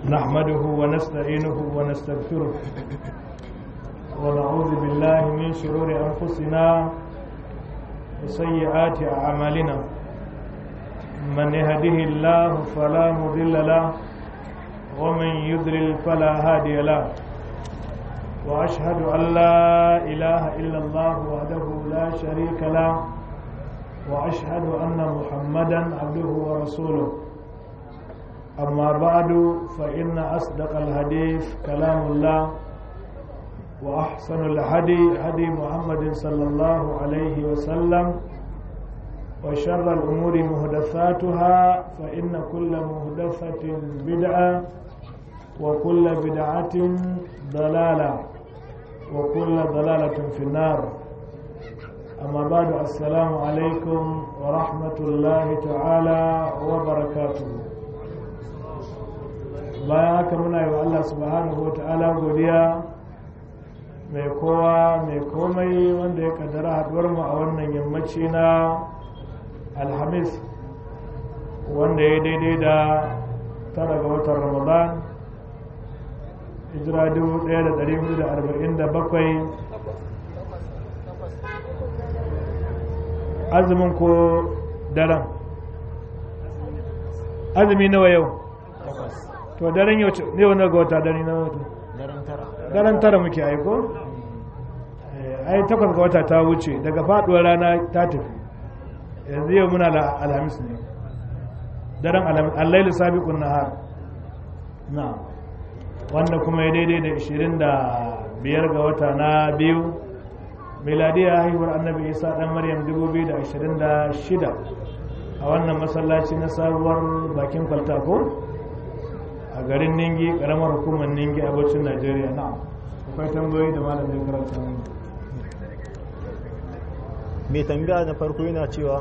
نحمده ونستعينه ونستغفره ونعوذ بالله من شرور أنفسنا وسيئات أعمالنا من يهده الله فلا مضل له ومن يضلل فلا هادي له وأشهد أن لا إله إلا الله وحده لا شريك له وأشهد أن محمدا عبده ورسوله أما بعد فإن أصدق الحديث كلام الله وأحسن الهدي هدي محمد صلى الله عليه وسلم وشر الأمور مهدثاتها فإن كل مهدثة بدعة وكل بدعة ضلالة وكل ضلالة في النار أما بعد السلام عليكم ورحمة الله تعالى وبركاته bayan haka muna yi wa Allah subhanahu wa ta'ala godiya mai kowa mai komai wanda ya kaddara haduwar mu a wannan yammaci na alhamis wanda ya daidai da tara ga watan ramadan hijira 1447 azumin ko daren azumi nawa yau to daren yau ne wani ga wata dare na wata daren tara muke aiko ai takwas ga wata ta wuce daga faduwar rana ta tafi yanzu yau muna alhamis ne daren alhamis allailu sabiqun nahar na wanda kuma ya daidai da 25 ga wata na biyu miladiya haihuwar annabi isa dan maryam 2026 a wannan masallaci na sabuwar bakin kwalta ko a garin ningi karamar hukumar ningi a bacin najeriya na akwai tambayoyi da malam zai karanta mai tambaya na farko yana cewa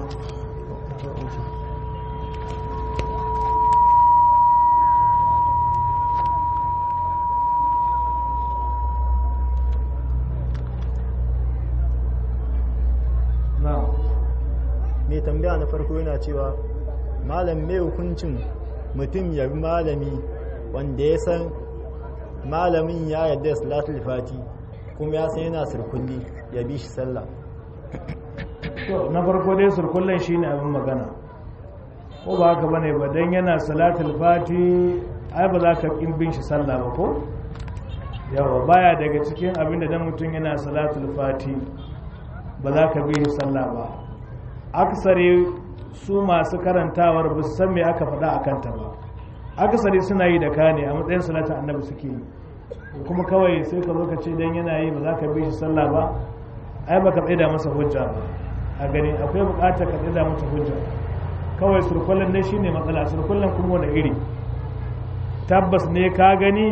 mai tambaya na farko yana cewa malam mai hukuncin mutum ya bi malami wanda ya san malamin ya yarda da salatul fati kuma ya san yana surkulli ya bi shi sallah to na farko dai surkullen shine abin magana ko ba haka bane ba dan yana salatul fati ai ba za ka kin bin shi sallah ba ko yawa baya daga cikin abin da dan mutum yana salatul fati ba za ka bi shi sallah ba aksari su masu karantawar ba su san me aka faɗa a kanta ba akasari suna yi da ka ne a matsayin salatin annabi suke yi kuma kawai sai ka zo ka ce dan yana yi ba za ka bi shi sallah ba ai baka tsaida masa hujja ba a gani akwai bukatar ka tsaida masa hujja kawai surkullen ne shine matsala surkullen kuma wani iri tabbas ne ka gani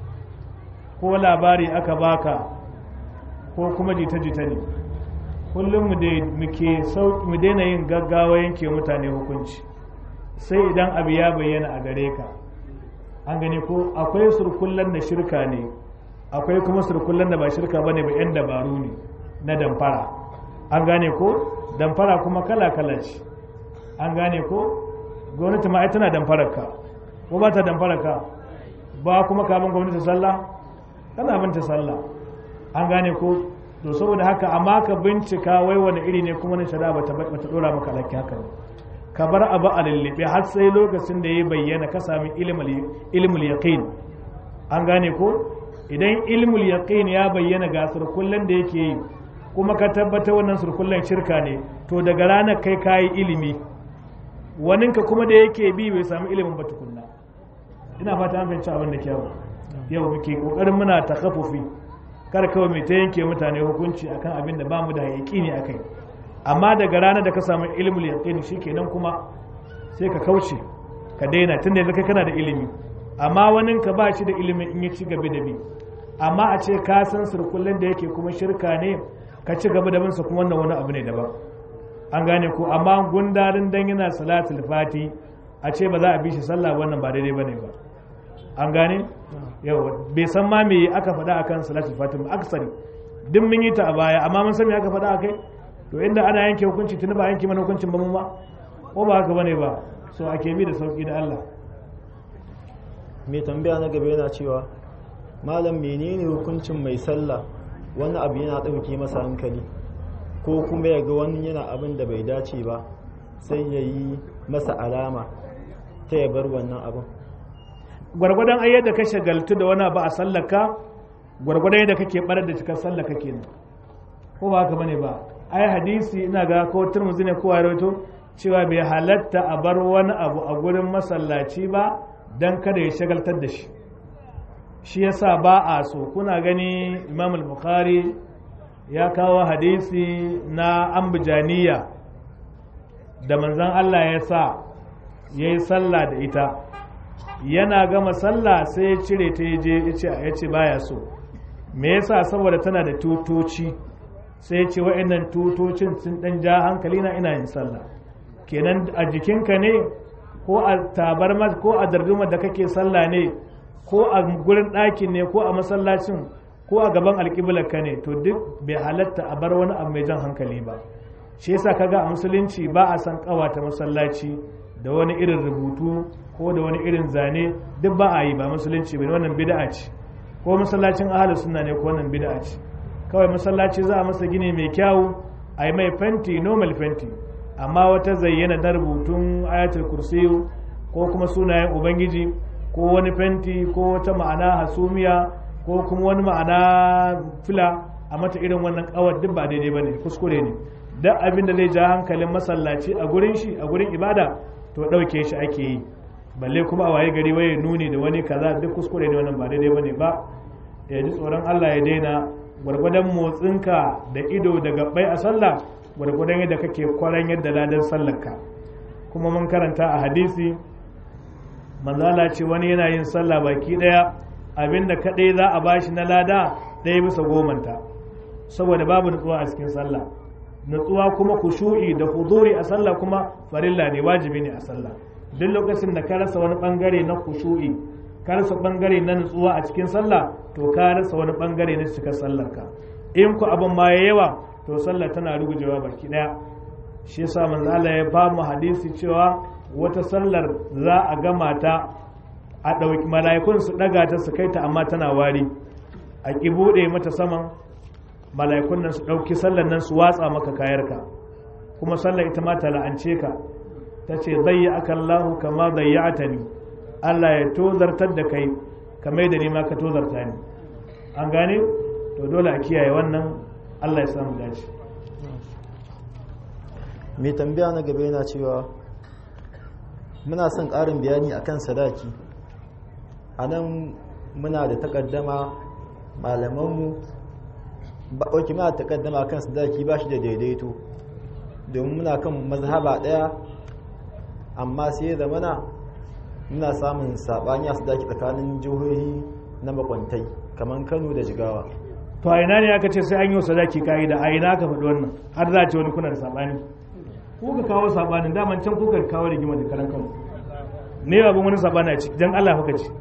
ko labari aka baka ko kuma jita-jita ne kullum mu daina yin gaggawa yanke mutane hukunci sai idan abu ya bayyana a gare ka an gani ko akwai surkullen da shirka ne akwai kuma surkullen da ba shirka bane ba yan dabaru ne na damfara an gane ko damfara kuma kala-kala ce an gane ko gwamnati ma tana damfarar ka ko ba ta damfarar ka ba kuma kamun gwamnati sallah kana binta sallah an gane ko to saboda haka amma ka bincika wai wani iri ne kuma na shari'a bata bata dora maka alaki haka ne ka bar abu a lullube har sai lokacin da ya bayyana ka sami ilmul yaqin an gane ko idan ilmul yaqin ya bayyana ga surkullen da yake yi kuma ka tabbata wannan surkullen shirka ne to daga ranar kai kayi ilimi waninka kuma da yake bi bai sami ilimin ba tukunna ina fata an fahimci abin da kyau yau muke kokarin muna takaffufi kar kawai mai ta yanke mutane hukunci akan abin da bamu da yaƙini akai amma daga ranar da ka samu ilmul yaqin shikenan kuma sai ka kauce ka daina tunda yanzu kai kana da ilimi amma wanin ka ba shi da ilimin in ya ci gaba da bi amma a ce ka san sirkullen da yake kuma shirka ne ka ci gaba da binsa kuma wannan wani abu ne daban an gane ko amma gundarin dan yana salatul fati a ce ba za a bi shi sallah wannan ba daidai bane ba an gane yau bai san ma me aka faɗa akan salatul fati ba aksari duk mun yi ta a baya amma mun san me aka faɗa akai to inda ana yanke hukunci tuni ba yanke mana hukuncin ba mu ma ko ba haka bane ba so ake bi da sauki da Allah mai tambaya na gaba yana cewa malam menene hukuncin mai sallah wani abu yana ɗauke masa hankali ko kuma ya ga wani yana abin da bai dace ba sai ya yi masa alama ta ya bar wannan abin gwargwadon ayyar da ka shagaltu da wani abu a sallaka gwargwadon yadda kake barar da cikar sallaka kenan ko ba haka bane ba ai hadisi ina ga ko turmuzi ne ko rawaito cewa bai halatta a bar wani abu a gurin masallaci ba dan kada ya shagaltar da shi shi yasa ba a so kuna gani imam al-bukhari ya kawo hadisi na ambijaniya da manzon Allah ya sa ya yi sallah da ita yana gama sallah sai ya cire ta je ya ce baya so me yasa saboda tana da tutoci sai ya ce wa'annan tutocin sun dan ja hankali na ina yin sallah kenan a jikinka ne ko a tabarma ko a dardumar da kake sallah ne ko a gurin ɗakin ne ko a masallacin ko a gaban alƙiblarka ne to duk bai halatta a bar wani abu mai jan hankali ba shi yasa kaga a musulunci ba a san ƙawata masallaci da wani irin rubutu ko da wani irin zane duk ba a yi ba musulunci bane wannan bid'a ce ko masallacin ahlus sunna ne ko wannan bid'a ce kawai masallaci za a masa gini mai kyau a yi mai fenti normal fenti amma wata zayyana na rubutun ayatul kursiyu ko kuma sunayen ubangiji ko wani fenti ko wata ma'ana hasumiya ko kuma wani ma'ana fila a mata irin wannan kawar duk ba daidai bane kuskure ne duk abin da zai ja hankalin masallaci a gurin shi a gurin ibada to ɗauke shi ake yi balle kuma a waye gari waye nuni da wani kaza duk kuskure ne wannan ba daidai bane ba ya ji tsoron Allah ya daina gwargwadon motsinka da ido da gabbai a sallah gwargwadon yadda kake kwaran yadda ladan sallarka kuma mun karanta a hadisi manzala ce wani yana yin sallah baki daya abinda kadai za a bashi na lada ɗaya bisa gomanta saboda babu nutsuwa a cikin sallah nutsuwa kuma kushu'i da huzuri a sallah kuma farilla ne wajibi ne a sallah duk lokacin da ka rasa wani bangare na kushu'i ka rasa bangare na nutsuwa a cikin sallah to ka rasa wani bangare na cikin sallar ka in ku abin ma ya yawa to sallah tana rugujewa baki daya shi yasa manzo Allah ya ba mu hadisi cewa wata sallar za a gama ta a ɗauki mala'ikun su ɗaga ta su kai ta amma tana wari a ki buɗe mata saman mala'ikun nan su ɗauki sallar nan su watsa maka kayarka kuma sallar ita ma ta la'ance ka ta ce zai aka Allahu kama zayyata ni Allah ya tozartar da kai kamar da ni ma ka tozarta ni an gane to dole a kiyaye wannan Allah ya samu dace mai tambaya na gaba yana cewa muna son ƙarin bayani akan sadaki a nan muna da takaddama malamanmu ba ɗauki muna da takaddama kan sadaki ba shi da daidaito domin muna kan mazhaba ɗaya amma sai da mana muna samun saɓani a sadaki tsakanin jihohi na makwantai kamar kano da jigawa to a ina ne aka ce sai an yi sadaki ka'ida a ina ka faɗi wannan har za a ce wani kuna da saɓani ko ka kawo saɓanin daman can kuka kawo rigima da karan kano ne abin wani saɓani a ciki don allah kuka ci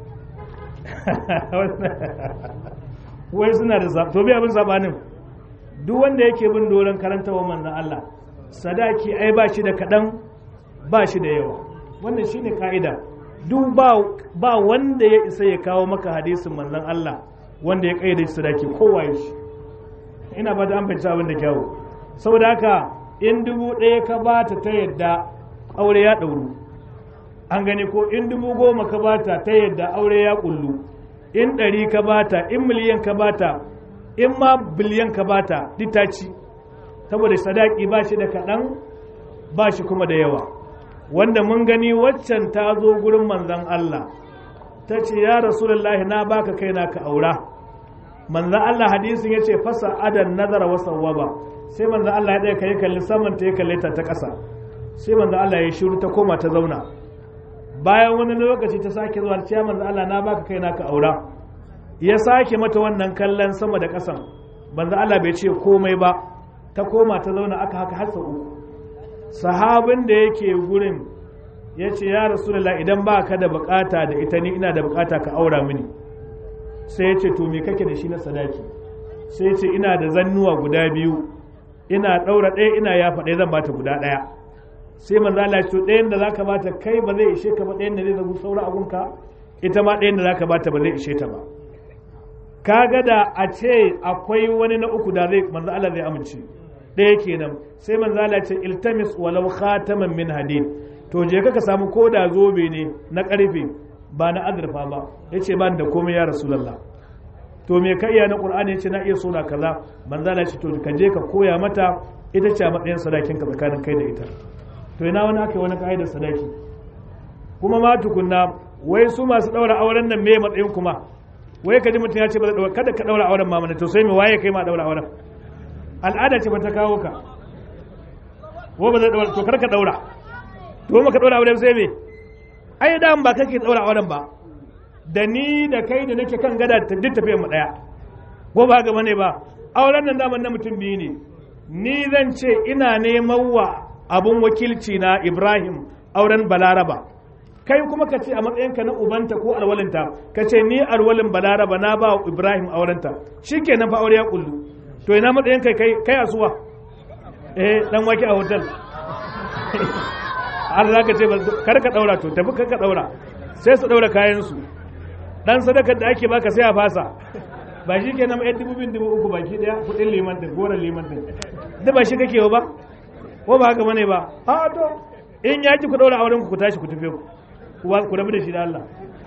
wai suna da to bi abin saɓanin duk wanda yake bin doron karantawa manzan allah sadaki ai ba shi da kaɗan ba shi da yawa wannan shine ka'ida duk ba wanda ya isa ya kawo maka hadisin manzon Allah wanda ya kaida shi sadaki kowa ya shi ina ba da an fahimci abin da kyawu saboda haka in dubu ɗaya ka bata ta yadda aure ya ɗauru an gani ko in dubu goma ka bata ta yadda aure ya ƙullu in ɗari ka bata in miliyan ka bata in ma biliyan ka bata duk ta ci saboda sadaki ba shi da kaɗan ba shi kuma da yawa wanda mun gani waccan ta zo gurin manzan Allah ta ce ya rasulullahi na baka kaina ka aura manzan Allah hadisin ya ce fasa adan nazara wa sawwaba sai manzan Allah ya ɗaya kai kalli saman ta ya kalle ta ta ƙasa sai manzan Allah ya shiru ta koma ta zauna bayan wani lokaci ta sake zuwa ce manzan Allah na baka kaina ka aura ya sake mata wannan kallon sama da ƙasan manzan Allah bai ce komai ba ta koma ta zauna aka haka har sau uku sahabin da yake gurin ya ce ya rasulullah idan ba ka da bukata da ita ni ina da bukata ka aura mini sai ya ce to me kake da shi na sadaki sai ya ce ina da zannuwa guda biyu ina ɗaura ɗaya ina yafa ɗaya zan bata guda ɗaya sai manzo Allah ya ce ɗayan da zaka bata kai ba zai ishe ka ba ɗayan da zai zagu saura abunka ita ma ɗayan da za ka bata ba zai ishe ta ba kaga da a ce akwai wani na uku da zai manzo Allah zai amince ɗaya kenan sai manzo Allah ce iltamis walau khataman min hadid to je ka samu koda zobe ne na ƙarfe ba na azurfa ba yace ba da komai ya rasulullah to me ka iya na qur'ani yace na iya suna kaza manzo Allah ce to ka je ka koya mata ita ce a matsayin sadakin ka tsakanin kai da ita to ina wani aka wani ka'idar sadaki kuma ma tukunna wai su masu daura auren nan me matsayin kuma wai ka ji mutum ya ce ba daura kada ka daura auren ma mana to sai me waye kai ma daura auren al'ada ce ba ta kawo ka ko ba zai daura to kar ka daura to ma ka daura auren sai me ai da ba kake daura auren ba da ni da kai da nake kan gada duk tafiyar mu daya ko ba ga bane ba auren nan daman na mutum biyu ne ni zan ce ina neman wa abun wakilci na Ibrahim auren Balaraba kai kuma ka ce a matsayinka na ubanta ko alwalinta ka ce ni alwalin Balaraba na ba Ibrahim aurenta shikenan fa aure ya kullu to ina matsayin kai kai kai asuwa eh dan wake a hotel Allah ka ce kar ka daura to tafi kar ka daura sai su daura kayan su dan sadakar da ake baka sai a fasa ba shi kenan yan dubu bin dubu uku baki daya kudin liman din goran liman din da ba shi kake ba ko ba haka bane ba a to in ya ki ku daura auren ku ku tashi ku tafi ku ku rabu da shi da Allah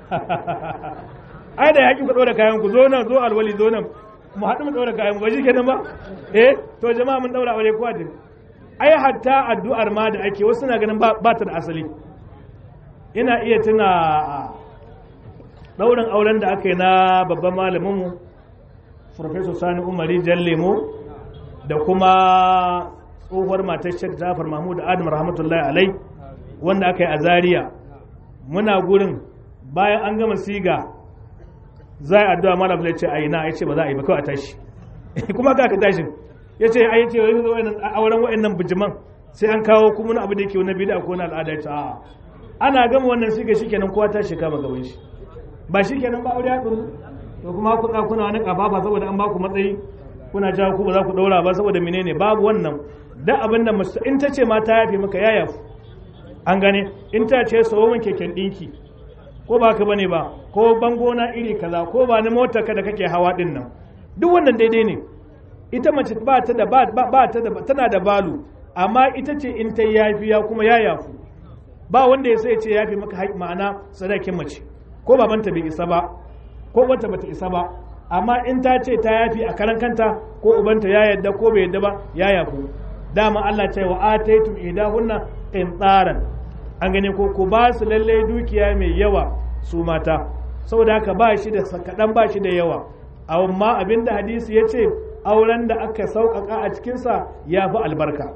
ai da ya ki ku daura kayan ku zo nan zo alwali zo nan mu haɗu mu daura kayan mu ba shi kenan ba eh to jama'a mun daura aure kowa din ai hatta addu'ar ma da ake wasu na ganin ba ta da asali ina iya tuna daurin auren da aka yi na babban malaminmu Profesor Sani Umari Jallemo da kuma tsohuwar matar Sheikh Jafar Mahmud Adam rahmatullahi alai wanda aka yi a Zaria muna gurin bayan an gama siga za a addu'a malam ya ce a yi na ya ce ba za a yi ba kawai a tashi kuma ka tashi ya ce ai ce wani zo auren wa'annan bijiman sai an kawo kuma wani abu da yake wani bid'a ko wani al'ada ya ce a'a ana gama wannan siga shikenan kowa ta kama gaban shi ba shikenan ba aure ya to kuma ku kuna wani kafafa saboda an baku matsayi kuna jawo ku ba za ku daura ba saboda menene babu wannan da abin da in ta ce ma ta yafe maka ya yafu an gane in ta ce sawo min keken dinki ko ba ka bane ba ko bango na iri kaza ko ba ni motar ka da kake hawa din nan duk wannan daidai ne ita mace ba ta da ba ta da tana da balu amma ita ce in ta yafiya kuma ya yafu ba wanda ya sai ce yafi maka ma'ana sadakin mace ko babanta bai isa ba ko wata bata isa ba amma in ta ce ta yafi a karan kanta ko ubanta ya yadda ko bai yadda ba ya yafu dama Allah ce wa ataitum idahunna qintaran an gane ko ko ba su lalle dukiya mai yawa su mata saboda haka ba shi da kadan ba shi da yawa amma abinda hadisi ya ce auren da aka sauƙaƙa a cikinsa ya fi albarka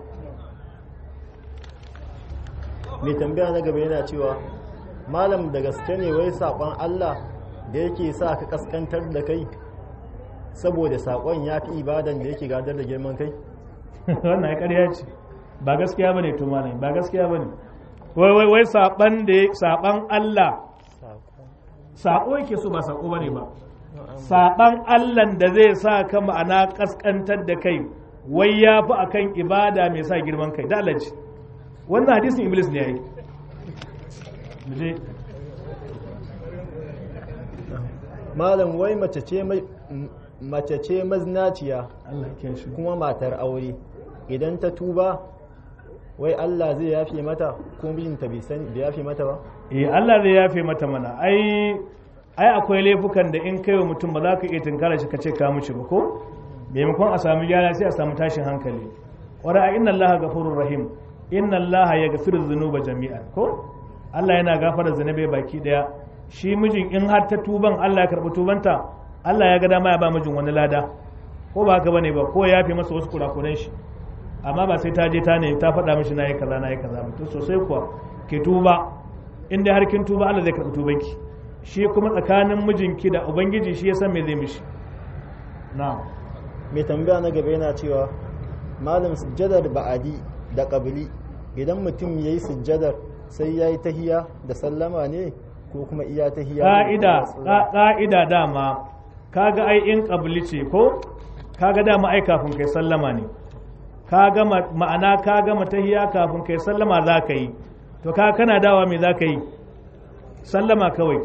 mai tambaya na gaba yana cewa malam da gaske ne wai saƙon Allah da yake sa ka kaskantar da kai saboda saƙon ya fi ibadan da yake gadar da girman kai wannan ya ƙarya ce ba gaskiya bane to malami ba gaskiya bane wai wai wai saban da saban Allah sako yake so ba sako bane ba saban Allah da zai sa ka ma'ana kaskantar da kai wai ya fi akan ibada mai sa girman kai da Allah ce wannan hadisin iblis ne yayi muje malam wai mace ce mace ce maznaciya Allah ya shi kuma matar aure idan ta tuba wai Allah zai yafe mata ko mijinta bai san bai yafe mata ba eh Allah zai yafe mata mana ai ai akwai laifukan da in kai wa mutum ba za ka iya tunkara shi ka ce ka mishi ba ko maimakon a samu gyara sai a samu tashin hankali wara inna Allah ghafurur rahim inna Allah yaghfiru dhunuba jami'an ko Allah yana gafara zunubai baki daya shi mijin in har ta tuban Allah ya karbi tubanta Allah ya ga dama ya ba mijin wani lada ko ba haka bane ba ko ya yafe masa wasu kurakuran shi amma ba sai ta je ta ne ta faɗa mishi na yi kaza na yi kaza mutum sosai kuwa ke tuba inda har kin tuba Allah zai karɓi tubanki shi kuma tsakanin mijinki da ubangiji shi ya san me zai mishi na'am mai tambaya na gaba yana cewa malam sujjadar ba'adi da qabli idan mutum yayi sujjadar sai yayi tahiya da sallama ne ko kuma iya tahiya ka'ida ka'ida dama kaga ai in qabli ce ko kaga dama ai kafin kai sallama ne ka gama ma'ana ka gama tahiya kafin kai sallama za ka yi to ka kana dawa me za ka yi sallama kawai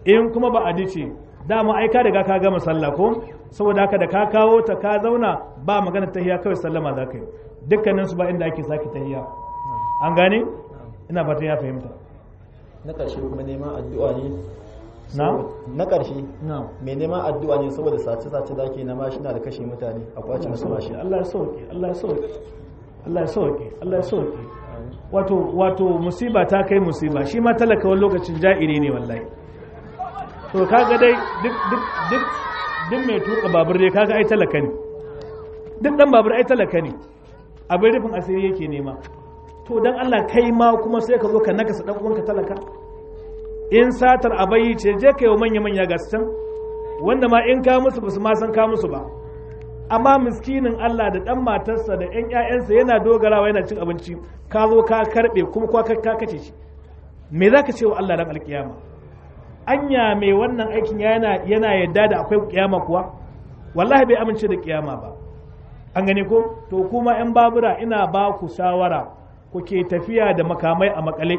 in kuma ba a dace dama ai ka riga ka gama sallah ko saboda haka da ka kawo ta ka zauna ba magana tahiya kawai sallama za ka yi dukkanin su ba inda ake sake tahiya an gane ina fatan ya fahimta na ƙarshe kuma neman addu'a ne na na ƙarshe na mai neman addu'a ne saboda sace-sace da ke na mashina da kashe mutane a kwace musu mashi Allah ya sauke Allah ya sauke Allah ya sauke Allah ya sauke wato wato musiba ta kai musiba shi ma talaka wani lokacin ja'iri ne wallahi to kaga dai duk duk duk duk mai tuka babur dai kaga ai talaka ne duk dan babur ai talaka ne abin rufin asiri yake nema to dan Allah kai ma kuma sai ka zo ka nakasa dan uwanka talaka in satar abayi ce je kai wa manya manya ga su can wanda ma in ka musu basu ma san ka musu ba amma miskinin Allah da dan matarsa da ƴan ƴaƴansa yana dogarawa yana cin abinci ka zo ka karbe kuma kwa ka kace shi me zaka ce wa Allah dan alkiyama anya mai wannan aikin yana yana yadda da akwai kiyama kuwa wallahi bai amince da kiyama ba an gane ko to kuma yan babura ina ba ku shawara ku ke tafiya da makamai a makale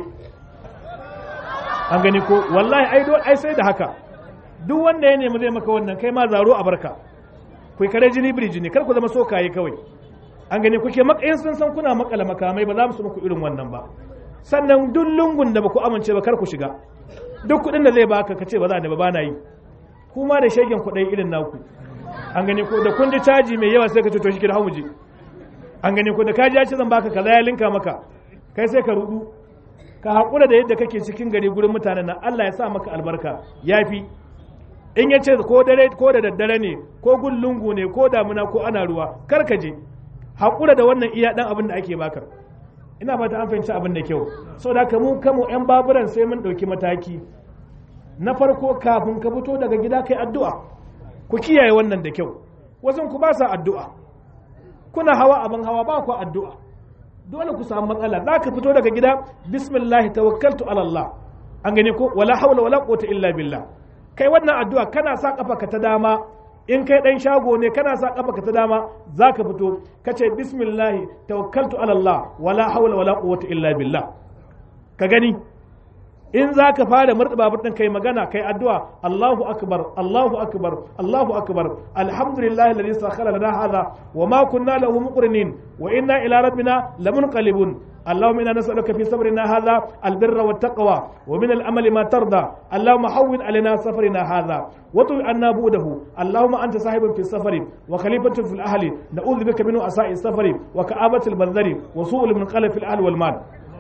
an gane ko wallahi ai do- ai sai da haka duk wanda ya nemi zai maka wannan kai ma zaro a barka ku kare jini birji ne kar ku zama sokaye kawai an gane kuke makayin sun san kuna makala makamai ba za mu su muku irin wannan ba sannan duk lungun da ba ku amince ba kar ku shiga duk kuɗin da zai baka ka ce ba za ni ba ba na yi kuma da shegen kuɗai irin naku an gane ko da kun ji caji mai yawa sai ka ce to shi kira mu je an gane ko da ka ji ya ce zan baka kaza ya linka maka kai sai ka rudu ka haƙura da yadda kake cikin gari gurin mutanen nan Allah ya sa maka albarka yafi in ya ce ko dare ko da daddare ne ko gun lungu ne ko damuna ko ana ruwa kar ka je haƙura da wannan iya dan abin da ake baka ina fata an fahimci abin da kyau saboda haka mu kanmu yan baburan sai mun ɗauki mataki na farko kafin ka fito daga gida kai addu'a ku kiyaye wannan da kyau wasu ku ba sa addu'a kuna hawa abin hawa ba ku addu'a dole ku samu matsala za ka fito daga gida bismillah tawakkaltu ala Allah an gane ko wala hawla wala quwwata illa billah kai wannan addu'a kana sa kafa ka ta dama in kai dan shago ne kana sa kafa ka ta dama za ka fito ka ce bismillah tawakkaltu ala Allah wala hawla wala quwwata illa billah ka gani in za ka fara murɗa babur ɗin kai magana kai addu'a Allahu akbar Allahu akbar Allahu akbar alhamdulillah alladhi sakhara lana hadha wa ma kunna lahu muqrinin wa inna ila rabbina lamunqalibun اللهم انا نسالك في صبرنا هذا البر والتقوى ومن الامل ما ترضى اللهم حول علينا سفرنا هذا وطوي عنا بوده اللهم انت صاحب في السفر وخليفه في الاهل نعوذ بك من اساء السفر وكآبة المنظر وسوء المنقلب في الاهل والمال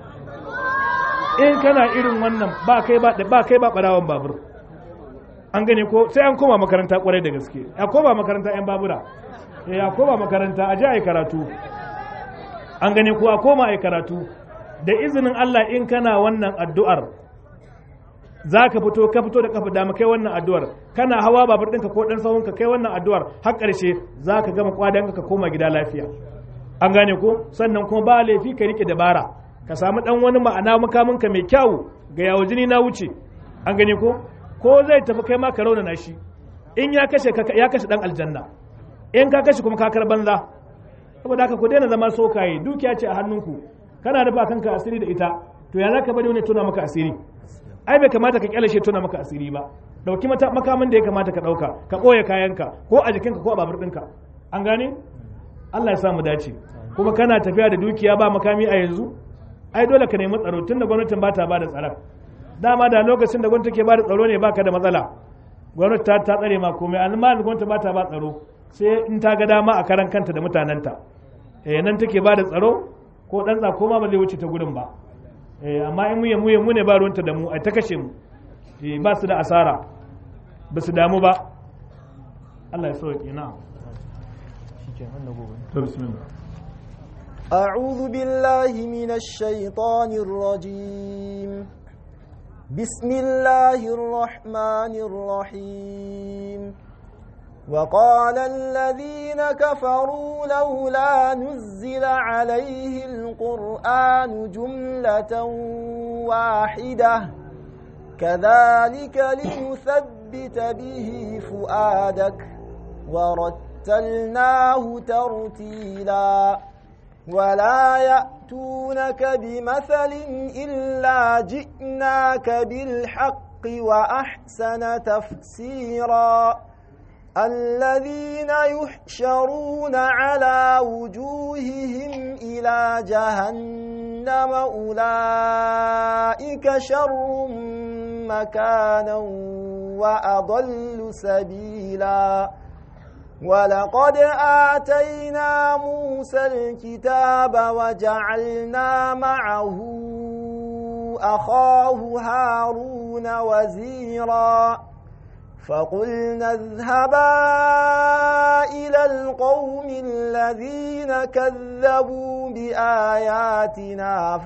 in kana irin wannan ba kai ba ba kai ba barawan babur an gane ko sai an koma makaranta kwarai da gaske a koma makaranta yan babura eh a koma makaranta a ji a yi karatu an gane ko a koma a yi karatu da izinin Allah in kana wannan addu'ar za ka fito ka fito da kafa dama kai wannan addu'ar kana hawa babur ɗinka ko ɗan sahunka kai wannan addu'ar har ƙarshe za ka gama kwadanka ka koma gida lafiya an gane ko sannan kuma ba laifi ka rike dabara ka samu dan wani ma'ana makaminka mai kyau ga yawo jini na wuce an gani ko ko zai tafi kai ma ka raunana shi in ya kashe ya kashe dan aljanna in ka kashe kuma kakar banza saboda haka ku daina zama sokaye dukiya ce a hannunku kana dafa kanka asiri da ita to ya zaka bari wani tuna maka asiri ai bai kamata ka kyale shi tuna maka asiri ba dauki makamin da ya kamata ka dauka ka boye kayanka ko a jikinka ko a babur ɗinka an gane Allah ya samu dace kuma kana tafiya da dukiya ba makami a yanzu ai dole ka nemi tsaro tun da gwamnatin ba ta ba da tsaron dama da lokacin da gwamnati ke ba da tsaro ne baka da matsala gwamnati ta ta tsare ma komai amma gwamnati ba ta ba tsaro sai in ta ga dama a karan kanta da mutanenta eh nan take ba da tsaro ko dan tsako ma ba zai wuce ta gurin ba eh amma in muye muye mu ne ba ruwanta da mu ai ta kashe mu eh ba su da asara ba su damu ba Allah ya sauke na to bismillah أعوذ بالله من الشيطان الرجيم بسم الله الرحمن الرحيم وقال الذين كفروا لولا نزل عليه القرآن جملة واحدة كذلك لنثبت به فؤادك ورتلناه ترتيلاً ولا يأتونك بمثل إلا جئناك بالحق وأحسن تفسيرا الذين يحشرون على وجوههم إلى جهنم أولئك شر مكانا وأضل سبيلا ولقد آتينا موسى الكتاب وجعلنا معه أخاه هارون وزيرا فقلنا اذهبا إلى القوم الذين كذبوا بآياتنا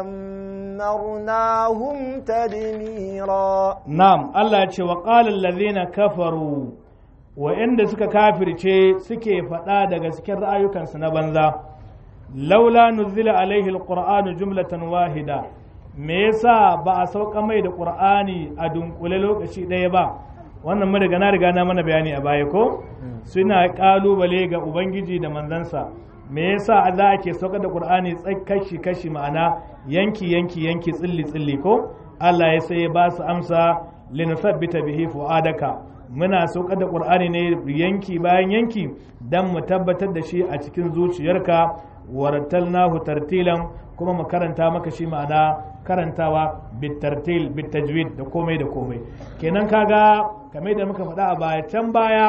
فدمرناهم تدميرا na'am Allah ya ce wa qala allazina kafaru wa'anda suka kafirce suke faɗa daga cikin ra'ayukansu na banza laula nuzila alaihi alqur'anu jumlatan wahida me yasa ba a sauka mai da qur'ani a dunkule lokaci ɗaya ba wannan mu riga na riga na mana bayani a baya ko suna kalubale ga ubangiji da manzansa me yasa za a ke sauka da qur'ani kashi kashi ma'ana yanki yanki yanki tsilli tsilli ko Allah ya sai ba su amsa linusabbita bihi fu'adaka muna saukar da qur'ani ne yanki bayan yanki dan mu tabbatar da shi a cikin zuciyarka warattalnahu tartilan kuma mu karanta maka shi ma'ana karantawa bitartil bitajwid da komai da komai kenan kaga kamar da muka faɗa a baya can baya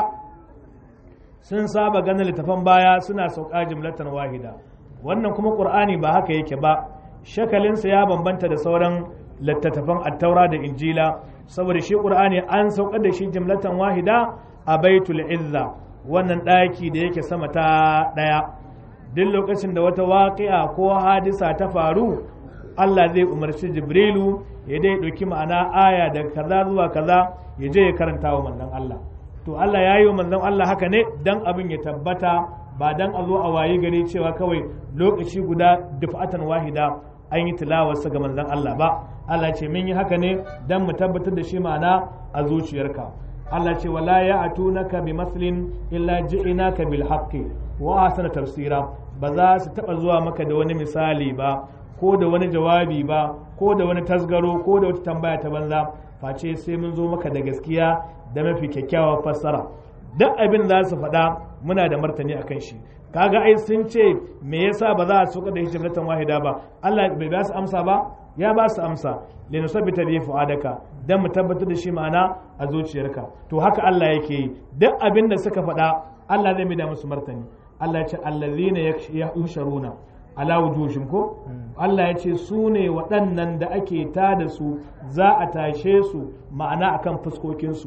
sun saba ganin littafan baya suna sauka jimlatan wahida wannan kuma qur'ani ba haka yake ba shakalinsa ya bambanta da sauran littattafan attaura da injila saboda shi qur'ani an saukar da shi jimlatan wahida a baitul izza wannan ɗaki da yake sama ta ɗaya duk lokacin da wata waƙi'a ko hadisa ta faru Allah zai umarci Jibrilu ya dai ɗauki ma'ana aya daga kaza zuwa kaza ya je ya karanta wa manzon Allah to Allah ya yi wa manzon Allah haka ne dan abin ya tabbata ba dan a zo a wayi gari cewa kawai lokaci guda dufatan wahida an yi tilawarsa ga manzon Allah ba Allah ce mun yi haka ne dan mu tabbatar da shi ma'ana a zuciyarka Allah ce wala ya atunaka bi maslin illa ji'inaka bil haqqi wa ahsana tafsira ba za su taba zuwa maka da wani misali ba ko da wani jawabi ba ko da wani tasgaro ko da wata tambaya ta banza face sai mun zo maka da gaskiya da mafi kyakkyawar fassara duk abin za su faɗa muna da martani akan shi kaga ai sun ce me yasa ba za a soka da hijratan wahida ba Allah bai ba su amsa ba ya ba su amsa linusabbita bi fu'adaka dan mu tabbatar da shi ma'ana a zuciyarka to haka Allah yake yi duk abin da suka faɗa Allah zai mai da musu martani Allah ya ce allazina yusharuna ala wujuhim ko Allah ya ce su ne waɗannan da ake ta da su za a tashe su ma'ana akan fuskokinsu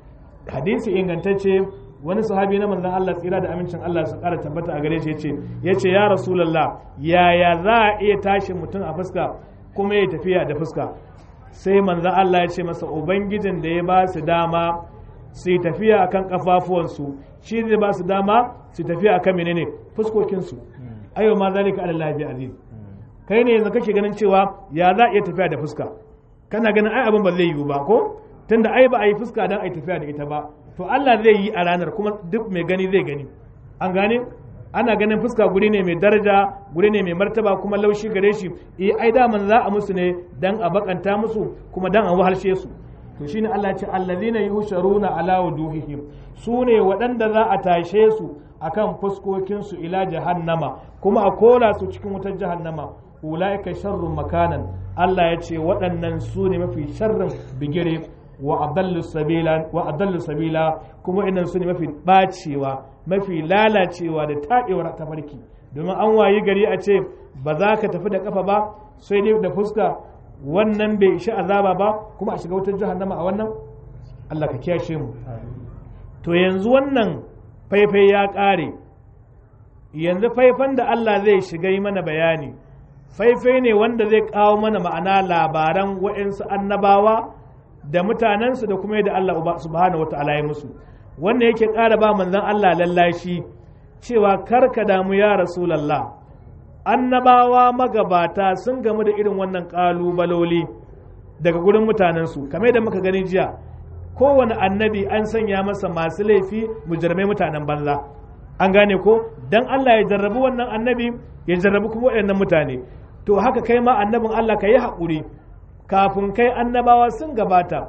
hadisi ingantacce wani sahabi na manzon Allah tsira da amincin Allah su ƙara tabbata a gare shi yace yace ya rasulullah yaya za a iya tashi mutum a fuska kuma ya tafiya da fuska sai manzon Allah ya ce masa ubangijin da ya ba su dama su yi tafiya akan kafafuwansu shi zai ba su dama su tafiya akan menene fuskokinsu ayo ma zalika ala lahi aziz kai ne yanzu kake ganin cewa ya za a iya tafiya da fuska kana ganin ai abin ba zai yiwu ba ko tunda ai ba a yi fuska dan ai tafiya da ita ba to Allah zai yi a ranar kuma duk mai gani zai gani an gane ana ganin fuska guri ne mai daraja guri ne mai martaba kuma laushi gare shi eh ai daman za a musu ne dan a bakanta musu kuma dan a wahalshe su to shine Allah ya ce allazina yusharuna ala wujuhihim su ne waɗanda za a tashe su akan fuskokinsu ila jahannama kuma a kola su cikin wutar jahannama ulaika sharrun makanan Allah ya ce waɗannan su ne mafi sharrin bigire wa adallu sabila wa adallu sabila kuma idan su ne mafi bacewa mafi lalacewa da taɗewar tafarki domin an wayi gari a ce ba za ka tafi da kafa ba sai dai da fuska wannan bai ishi azaba ba kuma a shiga wutar jahannama a wannan Allah ka kiyashe mu to yanzu wannan faifai ya ƙare yanzu faifan da Allah zai shiga yi mana bayani faifai ne wanda zai kawo mana ma'ana labaran wa'insu annabawa da mutanensu da kuma yadda Allah subhanahu wa ta'ala ya musu wannan yake ƙara ba manzon Allah lallashi cewa karka damu ya rasulallah annabawa magabata sun gamu da irin wannan ƙalubaloli daga gurin mutanensu kamar da muka gani jiya kowane annabi an sanya masa masu laifi mujirmai mutanen banza an gane ko dan Allah ya jarrabi wannan annabi ya jarrabi kuma waɗannan mutane to haka kai ma annabin Allah ka yi haƙuri kafin kai annabawa sun gabata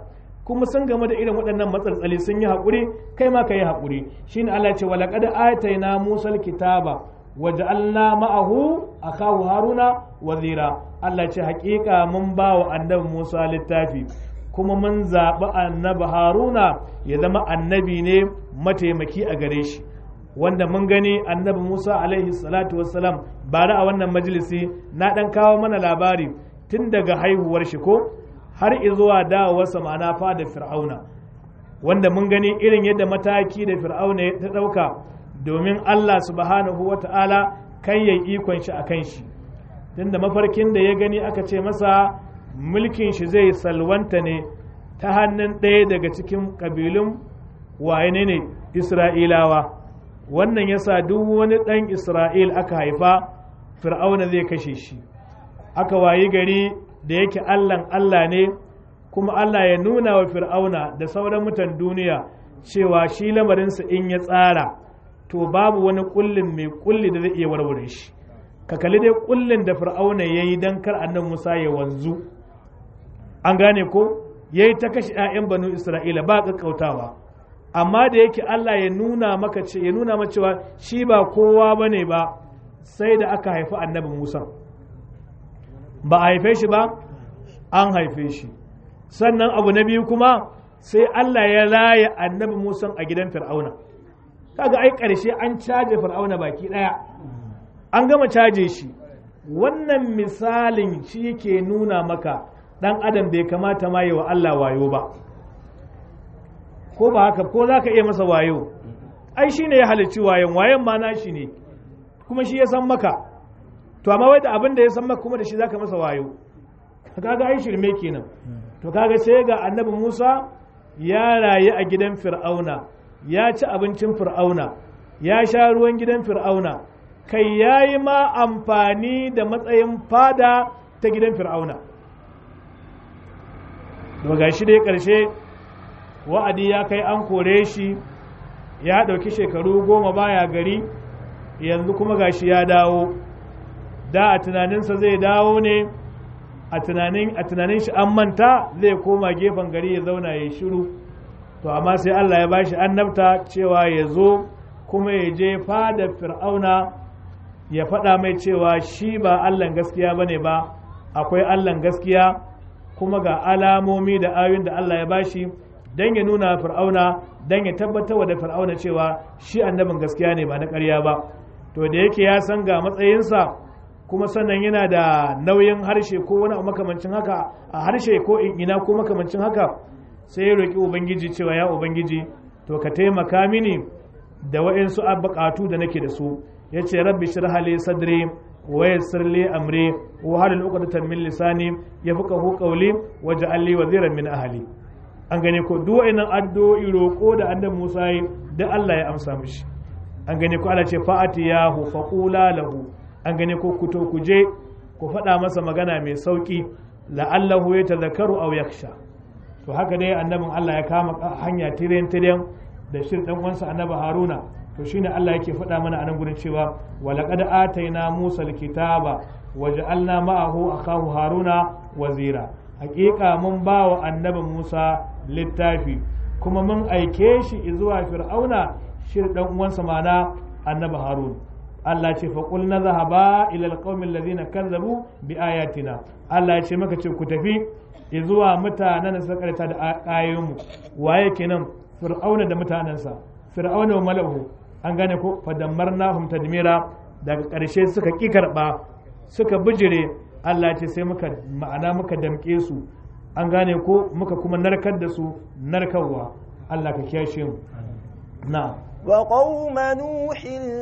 kuma sun game da irin waɗannan matsaltsali sun yi haƙuri kai ma ka yi haƙuri shine Allah ya ce wa laqad atayna musal kitaba wa ja'alna ma'ahu akahu haruna wazira Allah ya ce haƙiƙa mun ba wa annabi Musa littafi kuma mun zaɓi annabi haruna ya zama annabi ne mataimaki a gare shi wanda mun gani annabi musa alaihi salatu wassalam bara a wannan majalisi na ɗan kawo mana labari tun daga haihuwar shi ko har zuwa dawowarsa ma'ana fada fir'auna wanda mun gani irin yadda mataki da fir'auna ya ɗauka domin allah subhanahu wa ta'ala kan yayi ikon shi a kan shi tunda mafarkin da ya gani aka ce masa mulkin shi zai salwanta ne ta hannun ɗaya daga cikin ƙabilun waye ne isra'ilawa wannan yasa duk wani ɗan isra'il aka haifa fir'auna zai kashe shi aka wayi gari da yake allan allah ne kuma allah ya nuna wa fir'auna da sauran mutan duniya cewa shi lamarinsa in ya tsara to babu wani kullin mai kulli da zai iya warware shi ka kalli dai kullin da fir'auna ya yi don kar annan musa ya wanzu an gane ko ya yi ta kashe 'ya'yan banu isra'ila ba ƙaƙƙautawa amma da yake allah ya nuna maka ce ya nuna maka cewa shi ba kowa ba ne ba sai da aka haifi annabi musa ba a haife shi ba an haife shi sannan abu na biyu kuma sai allah ya raya annabi musa a gidan fir'auna kaga ai ƙarshe an caje fir'auna baki ɗaya an gama caje shi wannan misalin shi ke nuna maka ɗan adam bai kamata ma yi wa Allah wayo ba ko ba haka ko za ka iya masa wayo ai shi ne ya halicci wayon wayon ma na shi ne kuma shi ya san maka to amma wai da abin da ya san maka kuma da shi za ka masa wayo kaga ai shirme kenan to kaga sai ga annabi Musa ya rayu a gidan Fir'auna ya ci abincin Fir'auna ya sha ruwan gidan Fir'auna kai ya yi ma amfani da matsayin fada ta gidan fir'auna daga shi dai ƙarshe wa'adi ya kai an kore shi ya ɗauki shekaru goma baya gari yanzu kuma gashi ya dawo da a tunaninsa zai dawo ne a tunanin shi an manta zai koma gefen gari ya zauna ya shiru to amma sai allah ya bashi annabta cewa ya zo kuma ya je fada fir'auna ya faɗa mai cewa shi ba Allahn gaskiya ba ne ba akwai Allahn gaskiya kuma ga alamomi da ayoyin da Allah ya bashi don ya nuna fir'auna don ya tabbatar da fir'auna cewa shi annabin gaskiya ne ba na ƙarya ba to da yake ya san ga matsayinsa kuma sannan yana da nauyin harshe ko wani makamancin haka a harshe ko ina ko makamancin haka sai ya roƙi ubangiji cewa ya ubangiji to ka taimaka mini da wa'insu buƙatu da nake da su ya ce rabbi shirha li sadri wa yassir li amri wa halul uqdatan min lisani yafqahu qawli waj'al li waziran min ahli an gane ko duk wa'annan addu'o'i roko da annabi Musa yi da Allah ya amsa mishi an gane ko Allah ce fa'atiyahu faqula lahu an gane ko ku to ku je ku faɗa masa magana mai sauki la'allahu yatadhakkaru aw yakhsha to haka dai annabin Allah ya kama hanya tiren tiren da shirin dan uwansa annabi Haruna to shine Allah yake faɗa mana a nan gurin cewa walaqad ataina Musa alkitaba waja'alna ma'ahu akahu Haruna wazira hakika mun ba wa annabi Musa littafi kuma mun aike shi zuwa Fir'auna shi dan uwansa mana annabi Harun Allah ce fa qul nadhhaba ila alqawmi alladhina kazzabu bi ayatina Allah ya ce maka ce ku tafi zuwa mutanen da suka karanta da ayoyinmu waye kenan Fir'auna da mutanensa Fir'auna wa malahu an gane ko fadammarnahum tadmira daga ƙarshe suka ƙi karɓa suka bijire Allah ce sai muka ma'ana muka damƙe su an gane ko muka kuma narkar da su narkarwa Allah ka kiyashe mu na وقوم نوح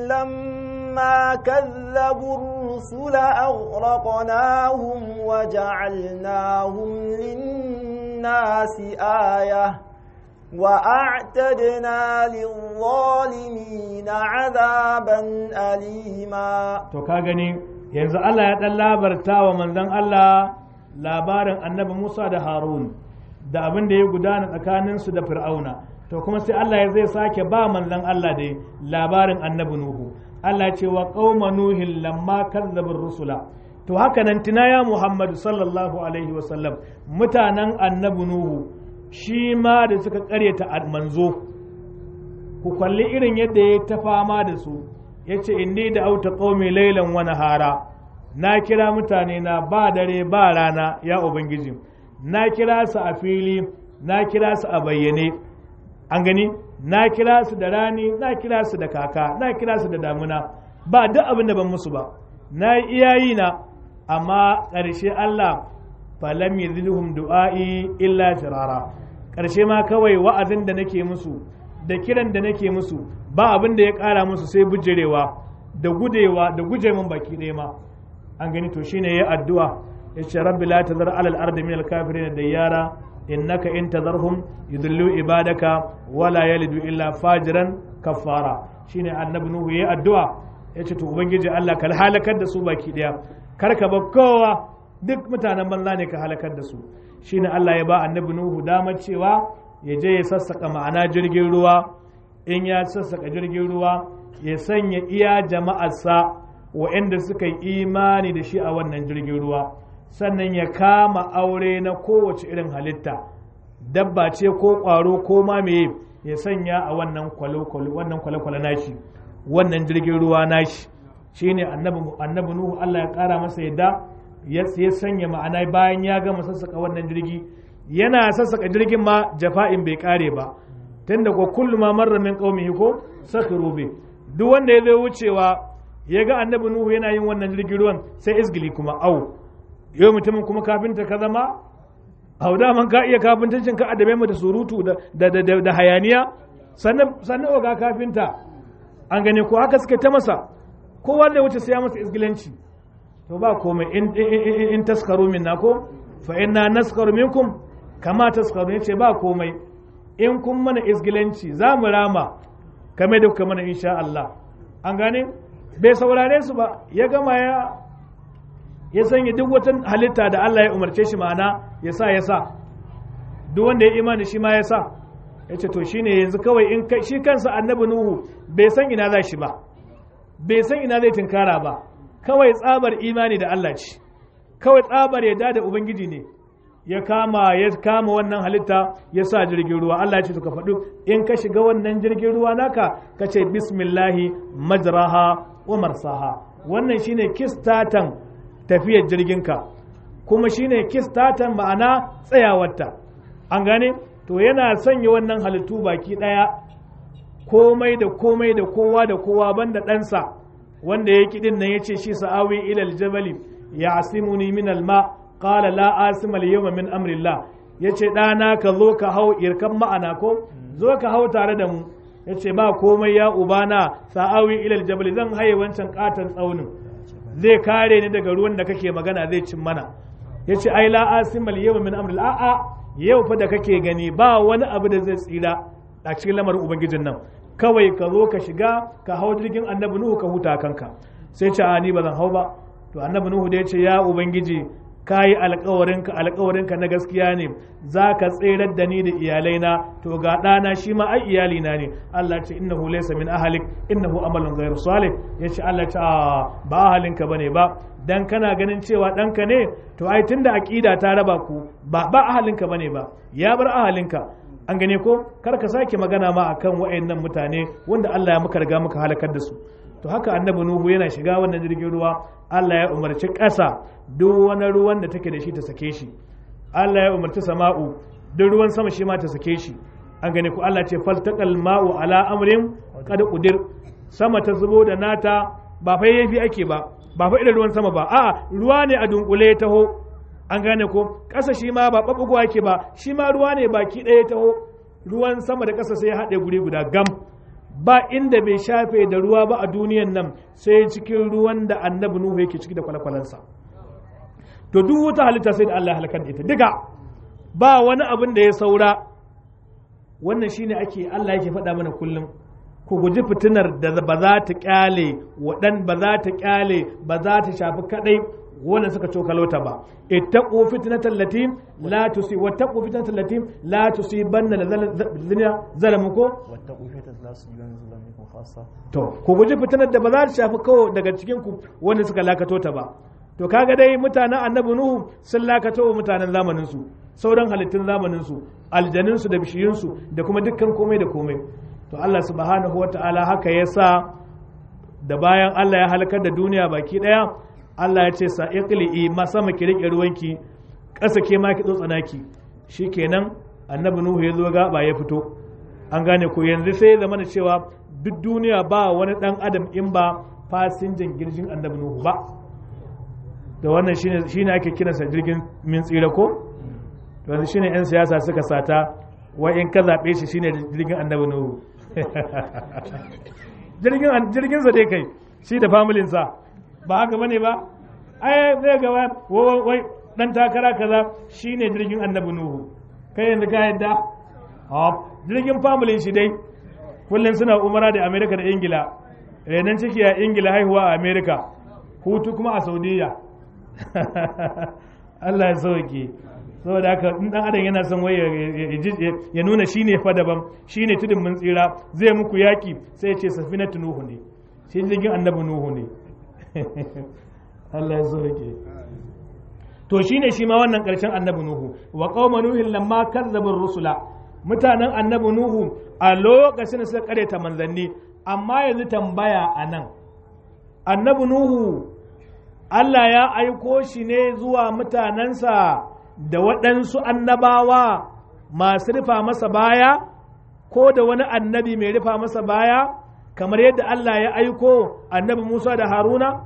لما كذبوا الرسل أغرقناهم وجعلناهم للناس آيةً وأعتدنا للظالمين عذابا أليما to ka gani yanzu Allah ya dan labarta wa manzon Allah labarin annabi Musa da Harun da abin da ya gudana tsakanin su da Fir'auna to kuma sai Allah ya zai sake ba manzon Allah da labarin annabi Nuhu Allah ya ce wa qauma nuhin lamma kazzabur rusula to haka nan tina ya Muhammadu sallallahu alaihi wasallam mutanen annabi Nuhu shi ma da suka karyata manzo ku kalli irin yadda ya ta fama da su ya ce inni da auta qaumi lailan wa nahara na kira mutane na ba dare ba rana ya ubangiji na kira su a fili na kira su a bayyane an gani na kira su da rani na kira su da kaka na kira su da damuna ba duk abin da ban musu ba na yi iyayi na amma ƙarshe Allah falam yadhilhum du'a'i illa firara ƙarshe ma kawai wa'azin da nake musu da kiran da nake musu ba abin da ya ƙara musu sai bujirewa da gudewa da guje min baki ɗaya ma an gani to shine ya addu'a ya ce rabbi la tazar alal ardi min al kafirin dayyara innaka in tazarhum yudillu ibadaka wala yalidu illa fajiran kafara shine annabi nuhu ya addu'a ya ce to ubangiji Allah ka halakar da su baki ɗaya kar ka bar kowa duk mutanen banza ne ka halakar da su shine Allah ya ba annabi nuhu damar cewa ya je ya sassaka ma'ana jirgin ruwa in ya sassaka jirgin ruwa ya sanya iya jama'arsa wa'anda suka yi imani da shi a wannan jirgin ruwa sannan ya kama aure na kowace irin halitta dabba ce ko ƙwaro ko ma meye ya sanya a wannan kwale-kwale nashi wannan jirgin ruwa nashi shine annabi nuhu Allah ya ƙara masa yadda ya sanya ma'ana bayan ya gama sassaka wannan jirgi yana sassaka jirgin ma jafa'in bai kare ba tunda ko kullu ma marra min qaumihi ko sakhiru bi duk wanda ya zo wucewa ya ga annabi nuhu yana yin wannan jirgin ruwan sai isgili kuma au yau mutumin kuma kafinta ka zama au da man ka iya kafintancin ka adabe mu da surutu da da da, da hayaniya sannan sannan ga kafinta an gane ko haka suka ta masa kowa da wuce sai ya masa isgilanci to ba komai in in taskaru minna ko fa inna naskaru minkum kama taskaru yace ba komai in kun mana isgilanci za mu rama kame da kuka mana insha Allah an gane bai saurare su ba ya gama ya ya sanya duk wata halitta da Allah ya umarce shi ma'ana ya sa ya sa duk wanda ya imani shi ma ya sa ya ce to shine yanzu kawai in shi kansa annabi nuhu bai san ina za shi ba bai san ina zai tinkara ba kawai tsabar imani da Allah ce kawai tsabar yadda da ubangiji ne ya kama ya kama wannan halitta ya sa jirgin ruwa Allah ya ce to ka faɗi in ka shiga wannan jirgin ruwa naka ka ce bismillahi majraha wa marsaha wannan shine kistatan tafiyar jirginka kuma shine kistatan ma'ana tsayawarta an gane to yana sanya wannan halittu baki ɗaya komai da komai da kowa da kowa banda ɗansa wanda ya kiɗin nan ya ce shi sa'awi ilal jabali ya asimuni min alma qala la asima al yawma min amrillah yace ɗana ka zo ka hau irkan ma'ana ko zo ka hau tare da mu yace ba komai ya ubana sa'awi ilal jabali zan haye wancan katon tsaunin zai kare ni daga ruwan da kake magana zai cin mana yace ai la asima al yawma min amrillah a'a yau fa da kake gani ba wani abu da zai tsira a cikin lamarin ubangijin nan kawai ka zo ka shiga ka hau jirgin annabi nuhu ka huta kanka sai ce a ni ba zan hau ba to annabi nuhu da ya ce ya ubangiji ka yi alkawarinka alkawarinka na gaskiya ne za ka tserar da ni da iyalaina to ga ɗana shi ma ai iyalina ne Allah ce innahu laysa min ahlik innahu amalun ghayru salih yace Allah ce ba ahalinka bane ba dan kana ganin cewa ɗanka ne to ai tunda aqida ta raba ku ba ba ahalinka bane ba ya bar ahalinka an gane ko kar ka sake magana ma akan wayannan mutane wanda Allah ya muka riga muka halakar da su to haka annabi nuhu yana shiga wannan jirgin ruwa Allah ya umarci ƙasa duk wani ruwan da take da shi ta sake shi Allah ya umarci sama'u duk ruwan sama shi ma ta sake shi an gane ku Allah ce faltaqal ma'u ala amrin qad qudir sama ta zubo da nata ba fa yafi ake ba ba fa irin ruwan sama ba a'a ruwa ne a dunkule taho an gane ko ƙasa shi ma ba ɓaɓɓugowa ke ba shi ma ruwa ne baki ɗaya taho ruwan sama da ƙasa sai ya haɗe guri guda gam ba inda bai shafe da ruwa ba a duniyan nan sai cikin ruwan da annabi nuhu yake ciki da kwale-kwalensa to duk wata halitta sai da Allah halakar da ita duka ba wani abin da ya saura wannan shine ake Allah yake faɗa mana kullum ku guji fitinar da ba za ta kyale waɗan ba za ta kyale ba za ta shafi kadai wannan suka cokalota ba ittaqu fitnatan lati la tusi wattaqu fitnatan lati la tusibanna allazina zalamu ko wattaqu fitnatan la tusibanna zalamukum khassa to ku guji fitnar da ba za ta shafi kawo daga cikin ku wanda suka lakato ta ba to kaga dai mutanen annabi nuhu sun lakato wa mutanen zamanin su sauran halittun zamanin su aljanin su da bishiyun su da kuma dukkan komai da komai to Allah subhanahu wataala haka yasa da bayan Allah ya halakar da duniya baki daya Allah ya ce sa iqli'i ma sama ki rike ruwanki ƙasa ke ma ki tsotsana ki shikenan annabi nuhu ya zo gaba ya fito an gane ko yanzu sai ya zama da cewa duk duniya ba wani dan adam in ba fasinjan girgin annabi nuhu ba da wannan shine shine ake kiransa jirgin min tsira ko to yanzu shine yan siyasa suka sata wai in ka zabe shi shine jirgin annabi nuhu jirgin jirgin sa dai kai shi da familin sa ba haka bane ba ai zai ga wai dan takara kaza shine jirgin annabi nuhu kai yanzu ka yadda jirgin familin shi dai kullum suna umara da amerika da ingila renon ciki a ingila haihuwa a amerika hutu kuma a saudiya allah ya sauke saboda haka in dan adam yana son wai ya nuna shine fa daban shine tudun mun tsira zai muku yaki sai ya ce safinatu nuhu ne shi jirgin annabi nuhu ne allah ya sauke to shine shi ma wannan karshen annabi nuhu wa qauma nuhin lamma kazzabu rusula mutanen annabi nuhu a lokacin da suka karyata manzanni amma yanzu tambaya a nan annabi nuhu Allah ya aiko shi ne zuwa mutanensa da waɗansu annabawa masu rufa masa baya ko da wani annabi mai rufa masa baya kamar yadda Allah ya aiko annabi Musa da Haruna?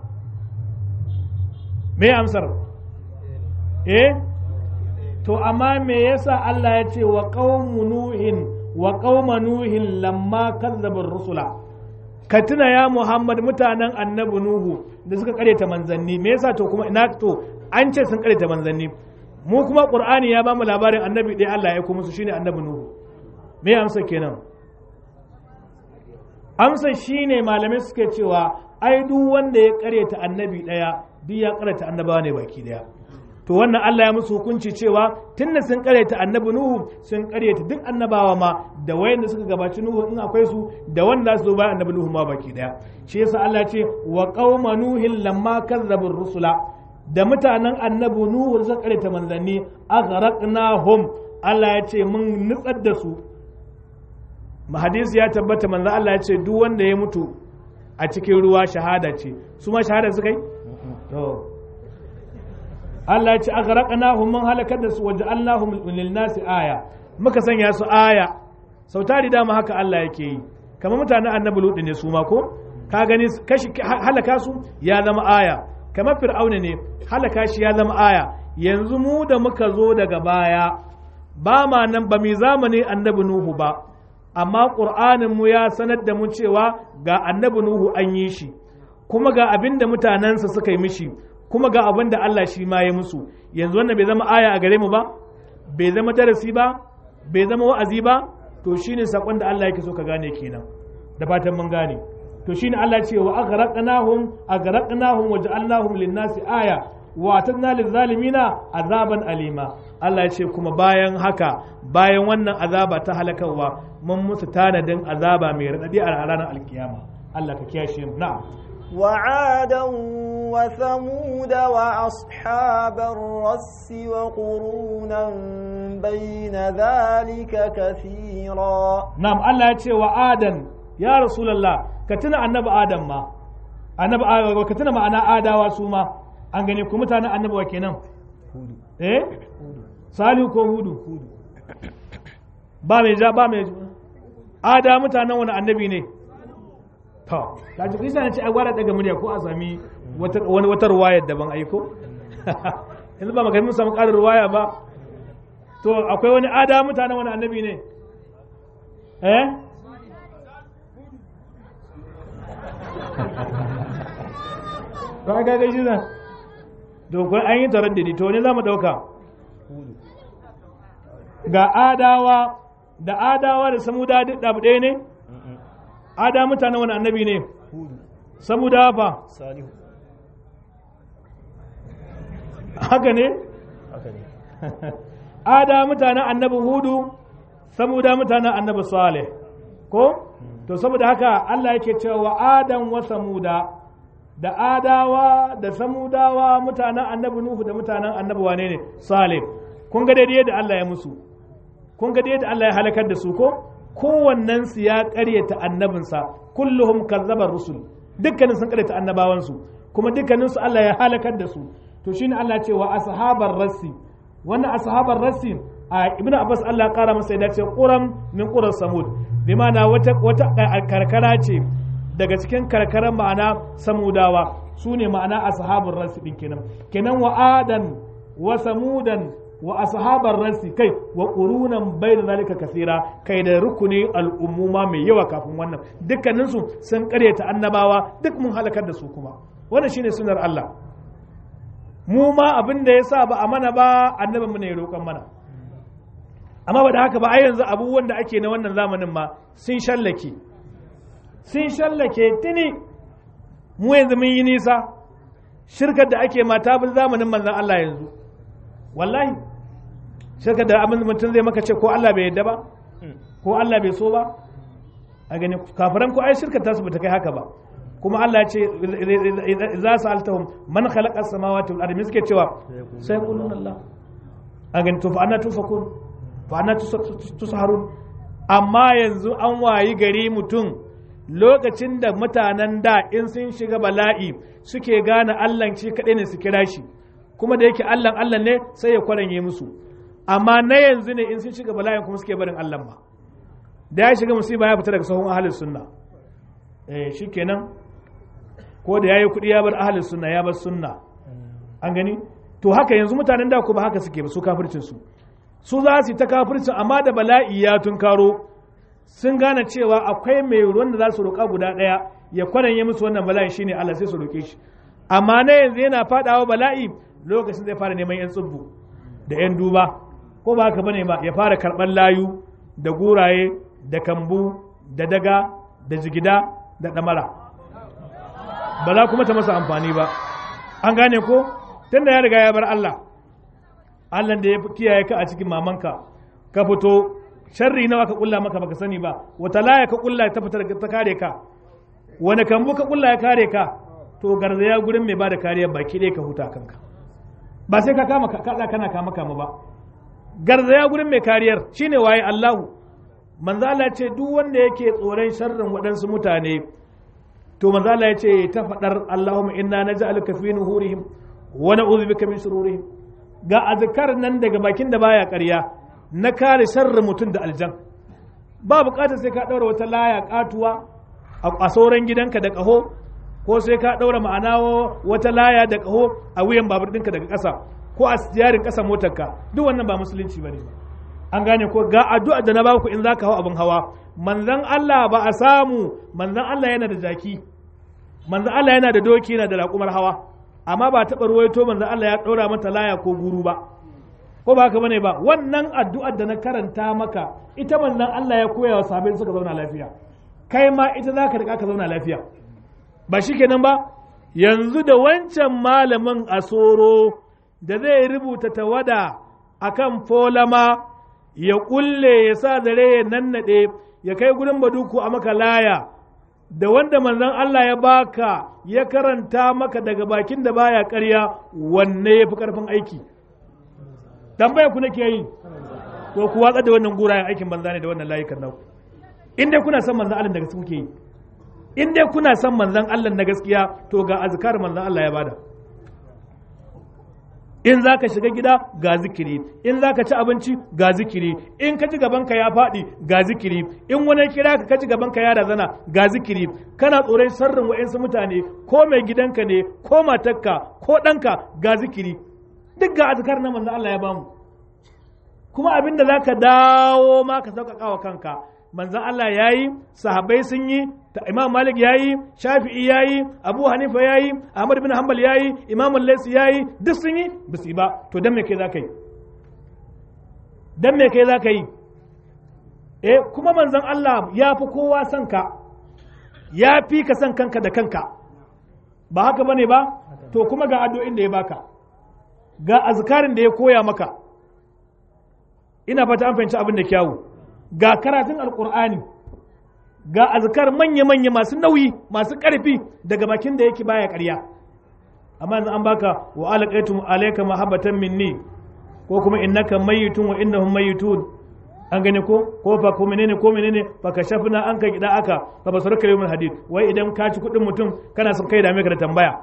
Me amsar? Eh? To, amma me yasa Allah ya ce wa ƙaumu Nuhin wa ƙauma Nuhin lamma kazzabar rusula? Ka tuna ya Muhammad mutanen annabi Nuhu da suka ta manzanni, me yasa to kuma ina to an ce sun ta manzanni. Mu kuma Ƙur'ani ya ba mu labarin annabi ɗaya Allah ya kuma su shine annabi Nuhu. Me amsa kenan? Amsa shine malamai suke cewa ai duk wanda ya ƙaryata annabi ɗaya duk ya ƙaryata annabawa ne baki ɗaya. to wannan Allah ya musu hukunci cewa tunda sun karyata annabi Nuhu sun karyata duk annabawa ma da wayanda suka gabaci Nuhu in akwai su da wanda su zo bayan annabi Nuhu ma baki daya shi yasa Allah ya ce wa qauma nuhin lamma kazzabu rusula da mutanen annabi Nuhu suka karyata manzanni aghraqnahum Allah ya ce mun nutsar da su hadisi ya tabbata manzo Allah ya ce duk wanda ya mutu a cikin ruwa shahada ce su ma shahada suka yi to Allah ya ce aghraqnahum mun halakar da su waja'alnahum lil nasi aya muka sanya su aya sau tari dama haka Allah yake yi kamar mutanen annabi lutu ne su ma ko ka gani kashi halaka su ya zama aya kamar fir'auna ne halaka shi ya zama aya yanzu mu da muka zo daga baya ba ma nan ba mai zamani annabi nuhu ba amma qur'anin mu ya sanar da mu cewa ga annabi nuhu an yi shi kuma ga abin da mutanensa suka yi mishi kuma ga abin da Allah shi ma ya musu yanzu wannan bai zama aya a gare mu ba bai zama darasi ba bai zama wa'azi ba to shine sakon da Allah yake so ka gane kenan da fatan mun gane to shine Allah ce wa aghraqnahum aghraqnahum wa ja'alnahum lin-nasi aya wa atadna lizalimina azaban alima Allah ya ce kuma bayan haka bayan wannan azaba ta halakarwa mun musu tanadin azaba mai radadi a ranar alkiyama Allah ka kiyashe mu na'am وعادا وثمود وأصحاب الرس وقرونا بين ذلك كثيرا نعم الله يتي وعادا يا رسول الله كتنا النبي آدم ما النبي آدم كتنا ما أنا آدا وسوما an gane ku mutanen annabawa kenan eh salihu ko hudu ba mai ja ba mai ada mutanen wani annabi ne to kaji kisa na ce a gwara daga murya ko a sami wani wata ruwayar daban aiko yanzu ba magana mun samu ƙarin ruwaya ba to akwai wani ada mutanen wani annabi ne eh ba ga gaji na dokon an yi taron didi to ne za mu ɗauka ga adawa da adawa da samuda duk ɗabu ɗaya ne ada mutanen wani annabi ne samuda fa salihu haka ne haka ne ada mutanen annabi hudu samuda mutanen annabi salih ko to saboda haka Allah yake cewa wa adam wa samuda da adawa da samudawa mutanen annabi nuhu da mutanen annabi wane ne salih kun ga daidai da Allah ya musu kun ga daidai da Allah ya halakar da su ko kowannen su ya karyata annabinsa kulluhum kazzabar rusul dukkanin sun karyata annabawansu kuma dukkanin su Allah ya halakar da su to shine Allah ce wa ashabar rassi wannan ashabar rassi a ibnu abbas Allah kara masa ya dace quram min quras samud bi ma'ana wata wata karkara ce daga cikin karkaran ma'ana samudawa su ne ma'ana ashabul rasi din kenan kenan wa adan wa samudan wa ashabar rasi kai wa qurunan bayna zalika kasira kai da rukuni al'ummuma mai yawa kafin wannan dukkanin su sun karyata annabawa duk mun halakar da su kuma wannan shine sunar Allah mu ma abin da yasa ba a mana ba annabin mu ne ya roƙon mana amma ba da haka ba ai yanzu abubuwan da ake na wannan zamanin ma sun shallake sun shallake tuni mu yanzu mun yi nisa shirkar da ake mata bin zamanin manzan Allah yanzu wallahi shirkar da abin mutum zai maka ce ko Allah bai yadda ba ko Allah bai so ba a gani kafiran ko ai shirkar tasu bata kai haka ba kuma Allah ya ce za su altahum man khalaqa samawati wal ardi suke cewa sai qulun Allah a gani to fa anna tufakun fa anna tusharun amma yanzu an wayi gari mutum lokacin da mutanen da in sun shiga bala'i suke gane Allah shi kaɗai ne su kira shi kuma da yake Allah Allah ne sai ya kwaranye musu amma na yanzu ne in sun shiga bala'in kuma suke barin Allah ma da ya shiga musiba ya fita daga sahun ahalin sunna eh shikenan ko da yayi kuɗi ya bar ahalin sunna ya bar sunna an gani to haka yanzu mutanen da kuma haka suke ba su kafircin su su za su yi ta kafircin amma da bala'i ya tunkaro sun gane cewa akwai mai ruwan da za su roƙa guda ɗaya ya kwaranye musu wannan bala'i shine Allah sai su roƙe shi amma na yanzu yana faɗawa bala'i lokacin zai fara neman yan tsubbu da yan duba ko ba haka bane ba ya fara karɓar layu da guraye da kambu da daga da jigida da ɗamara ba za kuma ta masa amfani ba an gane ko tunda ya riga ya bar Allah Allah da ya kiyaye ka a cikin mamanka ka fito sharri nawa ka kulla maka baka sani ba wata laya ka kulla ta fitar ta kare ka wani kambu ka kulla ya kare ka to garzaya gurin mai bada kariya baki ɗaya ka huta kanka ba sai ka kama ka kana kama kama ba garzaya gurin mai kariyar shine waye Allahu manzo Allah ce duk wanda yake tsoron sharrin waɗansu mutane to manzo Allah ya ce ta faɗar Allahumma inna naj'aluka fi nuhurihim wa na'udhu bika min shururihim ga azkar nan daga bakin da baya ƙarya na kare sharrin mutum da aljan ba bukatar sai ka ɗaura wata laya katuwa a sauran gidanka da ƙaho ko sai ka ɗaura ma'ana wata laya da ƙaho a wuyan babur ɗinka daga ƙasa ko a yarin ƙasa motarka duk wannan ba musulunci ba ne an gane ko ga addu'a da na ba ku in za ka hau abin hawa manzan Allah ba a samu manzan Allah yana da jaki manzan Allah yana da doki yana da raƙumar hawa amma ba taɓa ruwaito manzan Allah ya ɗaura mata laya ko guru ba ko ba haka bane ba wannan addu'ar da na karanta maka ita manzon Allah ya koya wa sahabbai suka zauna lafiya kai ma ita za ka riƙa ka zauna lafiya ba shikenan ba yanzu da wancan malamin a soro da zai rubuta tawada akan folama ya kulle ya sa zare ya nannade ya kai gurin baduku a maka laya da wanda manzon Allah ya baka ya karanta maka daga bakin da baya ƙarya wanne ya fi ƙarfin aiki tambaya ku nake yi to ku watsa da wannan gurayen aikin banza ne da wannan layukan naku in dai kuna son manzon Allah da gaske kuke yi in dai kuna son manzon Allah na gaskiya to ga azkar manzon Allah ya bada in za ka shiga gida ga zikiri in za ka ci abinci ga zikiri in ka ji gabanka ya faɗi ga zikiri in wani kira ka ka ji gabanka ya razana ga zikiri kana tsoron sharrin wa'insu mutane ko mai gidanka ne ko matarka ko ɗanka ga zikiri duk ga azkar na manzo Allah ya bamu kuma abinda za ka dawo ma ka sauƙaƙa wa kanka manzon Allah ya yi sahabbai sun yi imam malik ya yi shafi'i ya yi abu hanifa ya yi ahmad bin hanbal ya yi imam laisu ya yi duk sun yi ba su yi ba to dan me kai za ka yi dan me kai za ka yi eh kuma manzon Allah ya fi kowa son ka ya fi ka son kanka da kanka ba haka bane ba to kuma ga addu'o'in da ya baka ga azkarin da ya koya maka ina fata an fahimci abin da kyawu ga karatun alkur'ani ga azkar manya-manya masu nauyi masu ƙarfi daga bakin da yake baya ƙarya amma yanzu an baka wa alaqaitum alayka mahabbatan minni ko kuma innaka mayyitun wa innahum mayyitun an gane ko ko fa ko menene ko menene fa kashafna an ka gida aka fa basarka yawmul hadid wai idan ka ci kudin mutum kana son kai da me ka da tambaya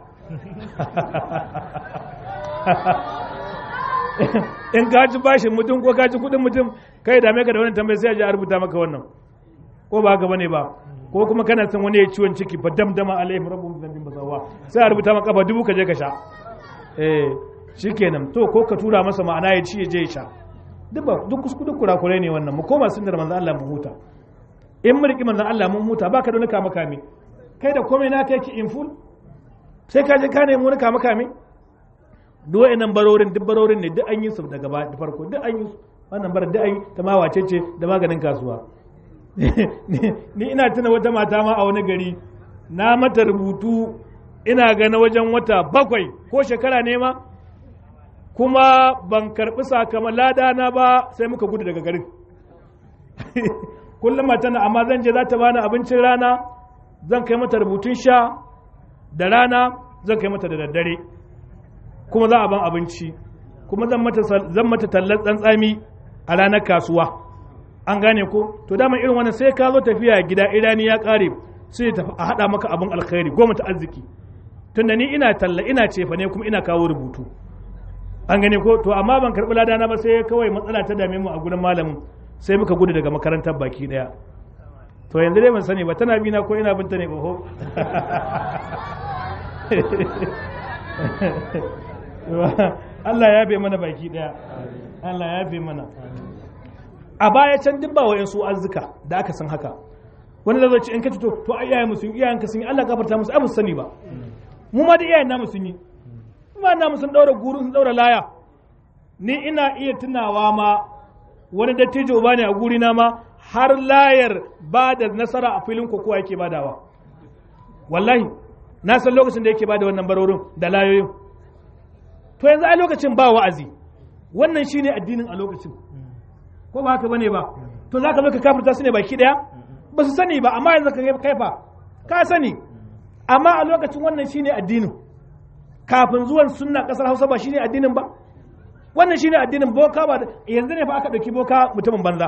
in ka ci bashin mutum ko ka ci kudin mutum kai da me ka da wannan tambaya sai a ji a rubuta maka wannan ko ba haka bane ba ko kuma kana son wani ya ciwon ciki fa damdama alaihim rabbuhum dhanbin basawa sai a rubuta maka ba dubu ka je ka sha eh shikenan to ko ka tura masa ma'ana ya ci ya je ya sha duk ba duk duk kurakurai ne wannan mu koma sunnar manzon Allah mu huta in mu riki manzon Allah mun huta baka da wani kama kame kai da komai na kai ki in full sai ka je ka nemi wani kama kame duk wa'annan barorin duk barorin ne duk an yi su daga da farko duk an yi su wannan bar duk an yi ta ma wace ce da maganin kasuwa ni ina tuna wata mata ma a wani gari na mata rubutu ina ga na wajen wata bakwai ko shekara ne ma kuma ban karɓi sakamakon ladana ba sai muka gudu daga garin kullum tana amma zan je za ta bani abincin rana zan kai mata rubutun sha da rana zan kai mata da daddare kuma za a ban abinci kuma zan mata tallar tsantsami a ranar kasuwa an gane ko to dama irin wannan sai ka zo tafiya gida irani ya kare sai a haɗa maka abin alkhairi goma ta arziki tunda ni ina talla ina cefa ne kuma ina kawo rubutu an gane ko to amma ban karɓi ladana ba sai kawai matsala ta dame mu a gurin malamin sai muka gudu daga makarantar baki daya to yanzu dai ban sani ba tana bina ko ina binta ne oho Allah ya yafe mana baki daya Allah ya yafe mana a baya can duk ba wa'in su arzika da aka san haka wani da zai in ka to to ai iyayen musu iyayen ka sun yi Allah gafarta musu ai musu sani ba mu ma da iyayen namu sun yi ma namu sun daura guru sun daura laya ni ina iya tunawa ma wani dattijo ba ne a guri na ma har layar ba da nasara a filin kokowa yake badawa wallahi na san lokacin da yake bada wannan barorin da layoyin to yanzu a lokacin ba wa'azi wannan shine addinin a lokacin ko ba haka bane ba to za ka zo ka kafirta su ne baki daya ba su sani ba amma yanzu ka kaifa ka sani amma a lokacin wannan shine addinin kafin zuwan sunna kasar Hausa ba shine addinin ba wannan shine addinin boka ba yanzu ne fa aka dauki boka mutumin banza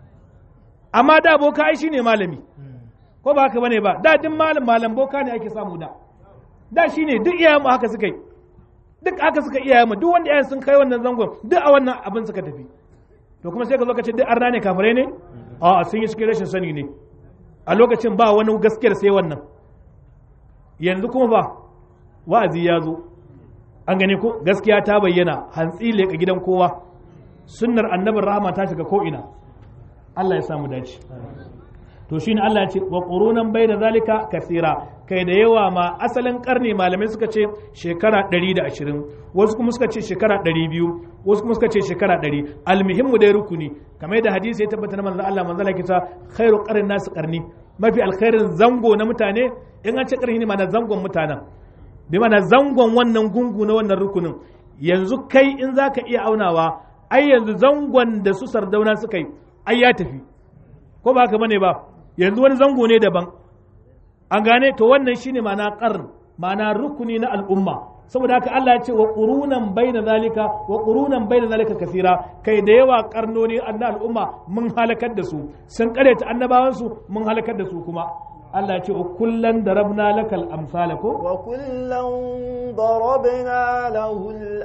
amma da boka ai shine malami ko ba haka bane ba da din malam malam boka ne ake samu da da shine duk iyayen mu haka suka yi duk haka suka iyayen mu duk wanda iyayen sun kai wannan zangon duk a wannan abin suka tafi to kuma sai ka zo ka ce duk arna ne kafirai ne a sun yi cikin rashin sani ne a lokacin ba wani gaskiyar sai wannan yanzu kuma ba wa'azi ya zo an gane ko gaskiya ta bayyana hantsi leƙa gidan kowa sunnar annabin rahama ta shiga ko'ina Allah ya samu dace to shine Allah ya ce wa qurunan bayna zalika kasira kai da yawa ma asalin karni malamai suka ce shekara 120 wasu kuma suka ce shekara 200 wasu kuma suka ce shekara 100 almuhimmu dai rukuni kamar da hadisi ya tabbata na manzon Allah manzon Allah kita khairu qarnin nasu qarni mafi alkhairin zango na mutane in an ce karni ne ma na zangon mutanen bi mana zangon wannan gungu na wannan rukunin yanzu kai in za ka iya aunawa ai yanzu zangon da su sardauna suka yi ai ya tafi ko ba haka bane ba yanzu wani zango ne daban an gane to wannan shine ma'ana qarn ma'ana rukuni na al'umma saboda haka Allah ya ce wa qurunan baina zalika wa qurunan baina zalika kasira kai da yawa karnoni na al'umma mun halakar da su sun kareta annabawansu mun halakar da su kuma Allah ce kullan darabna lakal amsala ko wa kullan darabna lahul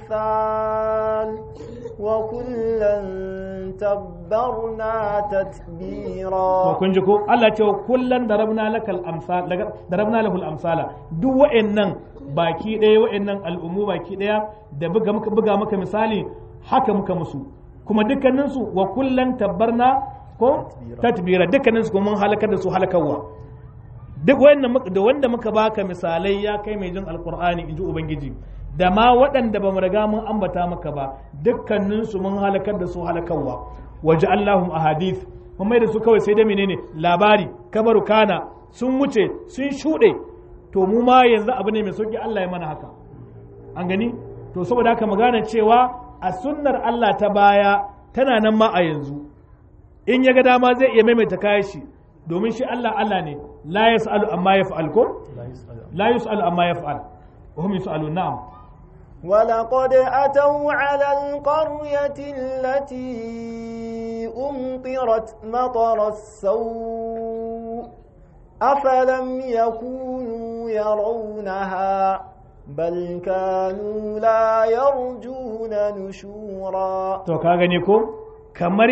amsal wa kullan tabbarna tatbira to kun ji ko Allah ce kullan darabna lakal amsal darabna lahul amsala duk wa'annan baki ɗaya wa'annan al'ummu baki ɗaya da buga muka buga maka misali haka muka musu kuma dukkaninsu wa kullan tabbarna ko tatbira dukkanin su mun halakar da su halakarwa duk da wanda muka baka misalai ya kai mai jin alkur'ani inji ubangiji da ma waɗanda ba mu riga mun ambata maka ba dukkanin su mun halakar da su halakarwa waje allahum ahadith mun mai da su kawai sai da menene labari kabaru kana sun wuce sun shuɗe to mu ma yanzu abu ne mai sauki Allah ya mana haka an gani to saboda haka magana cewa a sunnar Allah ta baya tana nan ma a yanzu in ya ga dama zai iya maimaita kayan shi domin shi Allah Allah ne la yas'alu amma yaf'al ko la yus'alu amma yaf'al wa hum yus'alun na'am ولقد أتوا على القرية التي أمطرت مطر السوء أفلم يكونوا يرونها بل كانوا لا يرجون نشورا to ka gani ko kamar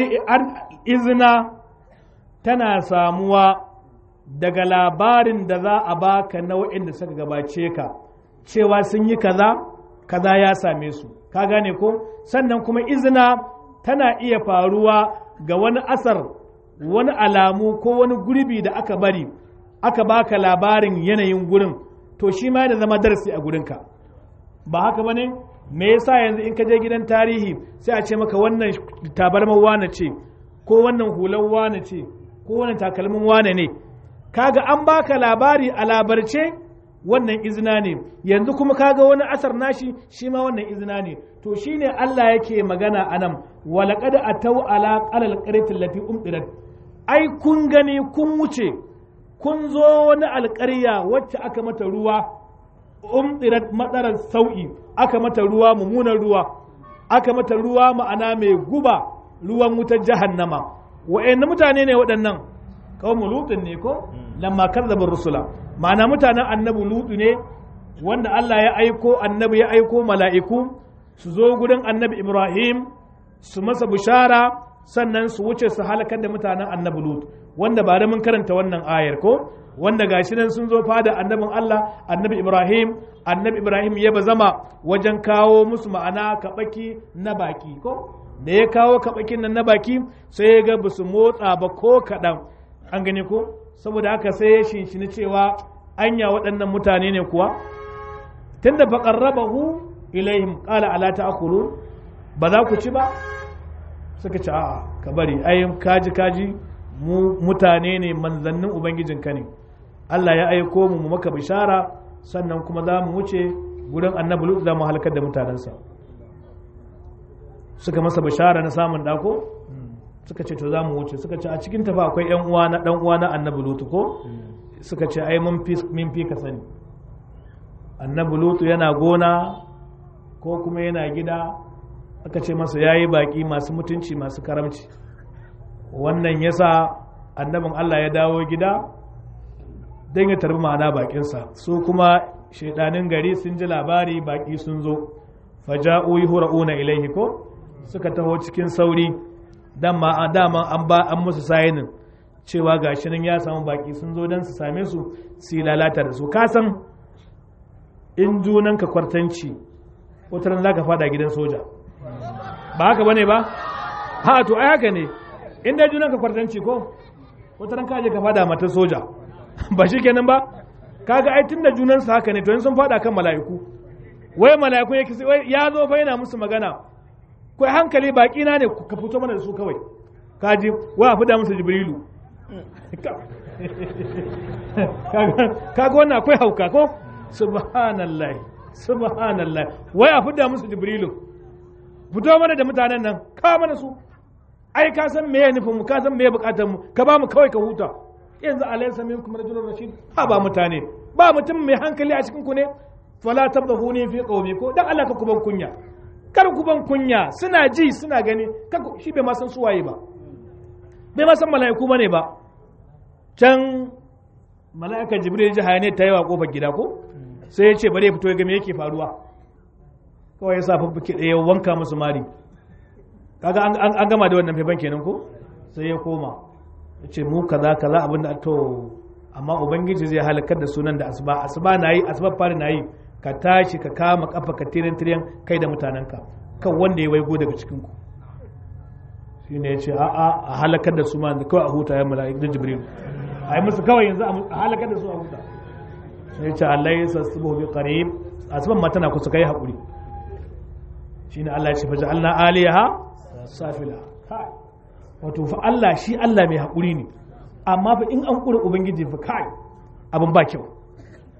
izina tana samuwa daga labarin da za a baka nau'in da suka gabace ka cewa sun yi kaza kaza ya same su ka gane ko sannan kuma izina tana iya faruwa ga wani asar wani alamu ko wani gurbi da aka bari aka baka labarin yanayin gurin to shi ma yana zama darasi a gurinka ba haka bane me yasa yanzu in ka je gidan tarihi sai a ce maka wannan tabarmar wane ce ko wannan hular wane ce ko wannan takalmin wane ne kaga an baka labari a labarce wannan izina ne yanzu kuma kaga wani asar nashi shi ma wannan izina ne to shine Allah yake magana anan walaqad atau ala qalal qaryati allati umdirat ai kun gani kun wuce kun zo wani alƙarya wacce aka mata ruwa umdirat matsarar sau'i aka mata ruwa mummunan ruwa aka mata ruwa ma'ana mai guba ruwan wutar jahannama wa'anne mutane ne waɗannan kawai lutun ne ko lamma kazzabin rusula ma'ana mutanen annabi lutu ne wanda Allah ya aiko annabi ya aiko mala'iku su zo gurin annabi Ibrahim su masa bishara sannan su wuce su halakar da mutanen annabi lutu wanda ba da mun karanta wannan ayar ko wanda gashi nan sun zo fada annabin Allah annabi Ibrahim annabi Ibrahim ya bazama wajen kawo musu ma'ana kabaki na baki ko da ya kawo kabakin nan na baki sai ya ga basu motsa ba ko kaɗan an gani ko saboda haka sai ya shinshini cewa anya waɗannan mutane ne kuwa tunda fa qarrabahu ilaihim qala ala ta'kulu ba za ku ci ba suka ci a'a ka bari ai kaji kaji mu mutane ne manzannin ubangijinka ne Allah ya aiko mu mu maka bishara sannan kuma za mu wuce gurin annabi lut za mu halakar da mutanensa suka masa bishara na samun dako suka ce to za mu wuce suka ce a cikin tafa akwai yan uwa na dan uwa na annabi lutu ko suka ce ai mun fi min fi ka sani annabi lutu yana gona ko kuma yana gida aka ce masa yayi baki masu mutunci masu karamci wannan yasa annabin Allah ya dawo gida don ya tarbi ma'ana bakinsa su kuma shaidanin gari sun ji labari baki sun zo faja'u yuhra'una ilaihi ko suka taho cikin sauri dama dama an ba an musu sayinin cewa gashi nan ya samu baki sun zo don su same su su lalata da su ka san in junan ka kwartanci wata ran zaka fada gidan soja ba haka bane ba ha to ai haka ne in dai junan ka kwartanci ko wata ran ka je ka fada mata soja ba shi kenan ba kaga ai tunda junan su haka ne to in sun fada kan mala'iku wai mala'iku yake wai ya zo fa yana musu magana kai hankali baki na ne ka fito mana da su kawai kaji wa fi da musu jibrilu kaga wannan akwai hauka ko subhanallah subhanallah wai a fidda musu jibrilu fito mana da mutanen nan ka mana su ai ka san meye nufin mu ka san meye bukatar mu ka ba mu kawai ka huta yanzu alaysa minkum rajulun rashid ha ba mutane ba mutum mai hankali a cikin ku ne fala tabdhuni fi qawmi ko dan Allah ka kuban kunya kar kuban kunya suna ji suna gani kar shi bai ma san su waye ba bai ma san mala'iku bane ba can mala'ika jibril ji hayane ta yi wa kofar gida ko sai ya ce bari ya fito ya ga me yake faruwa kawai ya sa faffuke ɗaya wanka musu mari kaga an gama da wannan faifan kenan ko sai ya koma ya ce mu kaza kaza abin da to amma ubangiji zai halakar da sunan da asuba asuba na yi asuba fari na yi ka tashi ka kama kafa ka tirin tirin kai da mutanenka kan wanda ya waigo daga cikin ku shi ne ya ce a'a a halakar da su ma kawai a huta ya mala'ik da jibril a yi musu kawai yanzu a halakar da su a huta sai ya ce Allah ya sassubo bi qarib asuban ma tana kusa kai hakuri shine Allah ya ce faja Allah aliyaha safila kai wato fa Allah shi Allah mai haƙuri ne amma fa in an ƙura ubangiji fa kai abin ba kyau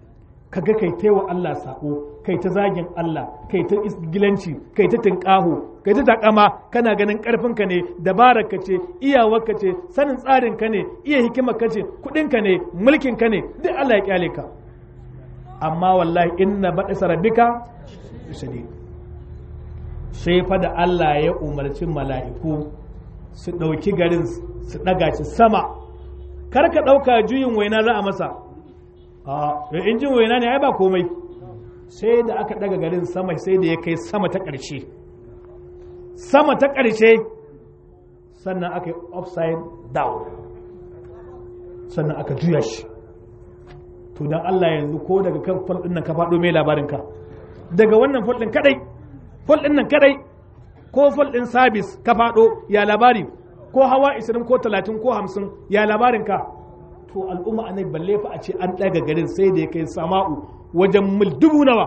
kaga kai ta wa Allah sako kai ta zagin Allah kai ta isgilanci kai ta tinkaho kai ta takama kana ganin karfinka ne dabararka ce iyawarka ce sanin tsarinka ne iya hikimarka ce kudinka ne mulkinka ne duk Allah ya kyale ka amma wallahi inna baɗisa rabbika shadid sai fa da Allah ya umarci mala'iku su ɗauki garin su ɗaga shi sama kar ka ɗauka juyin waina za a masa a in jin waina ne ai ba komai sai da aka ɗaga garin sama sai da ya kai sama ta ƙarshe sama ta ƙarshe sannan aka yi upside down sannan aka juya shi to don Allah yanzu ko daga kan fol ɗin nan ka faɗo mai labarinka daga wannan fol ɗin kadai fol ɗin nan kadai ko fol ɗin sabis ka faɗo ya labari ko hawa 20 ko 30 ko 50 ya labarinka to al'umma a balle fa a ce an ɗaga garin sai da ya kai sama'u wajen mil dubu nawa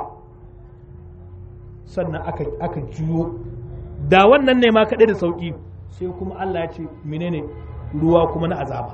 sannan aka, aka juyo da wannan ne ma kaɗai da sauƙi sai kuma Allah ya ce menene ruwa kuma na azaba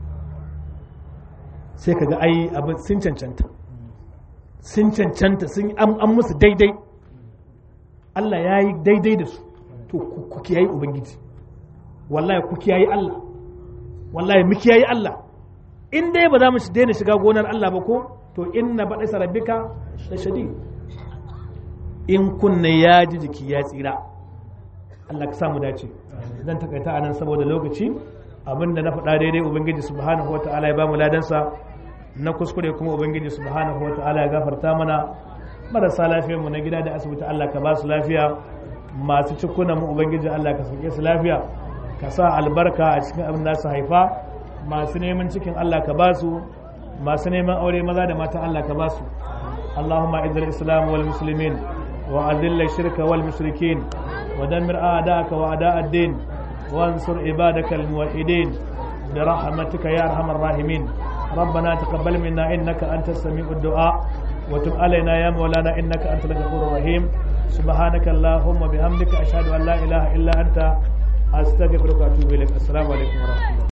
sai kaga ai abin sun cancanta sun cancanta sun an musu daidai Allah ya yi daidai da su to ku kiyayi ubangiji wallahi ku kiyayi Allah wallahi mu kiyayi Allah in dai ba za mu daina shiga gonar Allah ba ko to inna baɗa rabbika da shadi in kunne ya ji jiki ya tsira Allah ka samu dace zan takaita anan saboda lokaci abinda na faɗa daidai ubangiji subhanahu wata'ala ya bamu ladansa na kuskure kuma ubangiji subhanahu wata'ala ya gafarta mana marasa lafiyar mu na gida da asibiti Allah ka ba su lafiya masu cikunan mu ubangiji Allah ka sauke su lafiya ka sa albarka a cikin abin da su haifa masu neman cikin Allah ka ba su masu neman aure maza da mata Allah ka ba su Allahumma izzil islam wal muslimin wa azil shirka wal mushrikin wa dammir a'da'aka wa a'da' ad-din وانصر عبادك الموحدين برحمتك يا ارحم الراحمين ربنا تقبل منا انك انت السميع الدعاء وتب علينا يا مولانا انك انت الغفور الرحيم سبحانك اللهم وبحمدك اشهد ان لا اله الا انت استغفرك واتوب اليك السلام عليكم ورحمه الله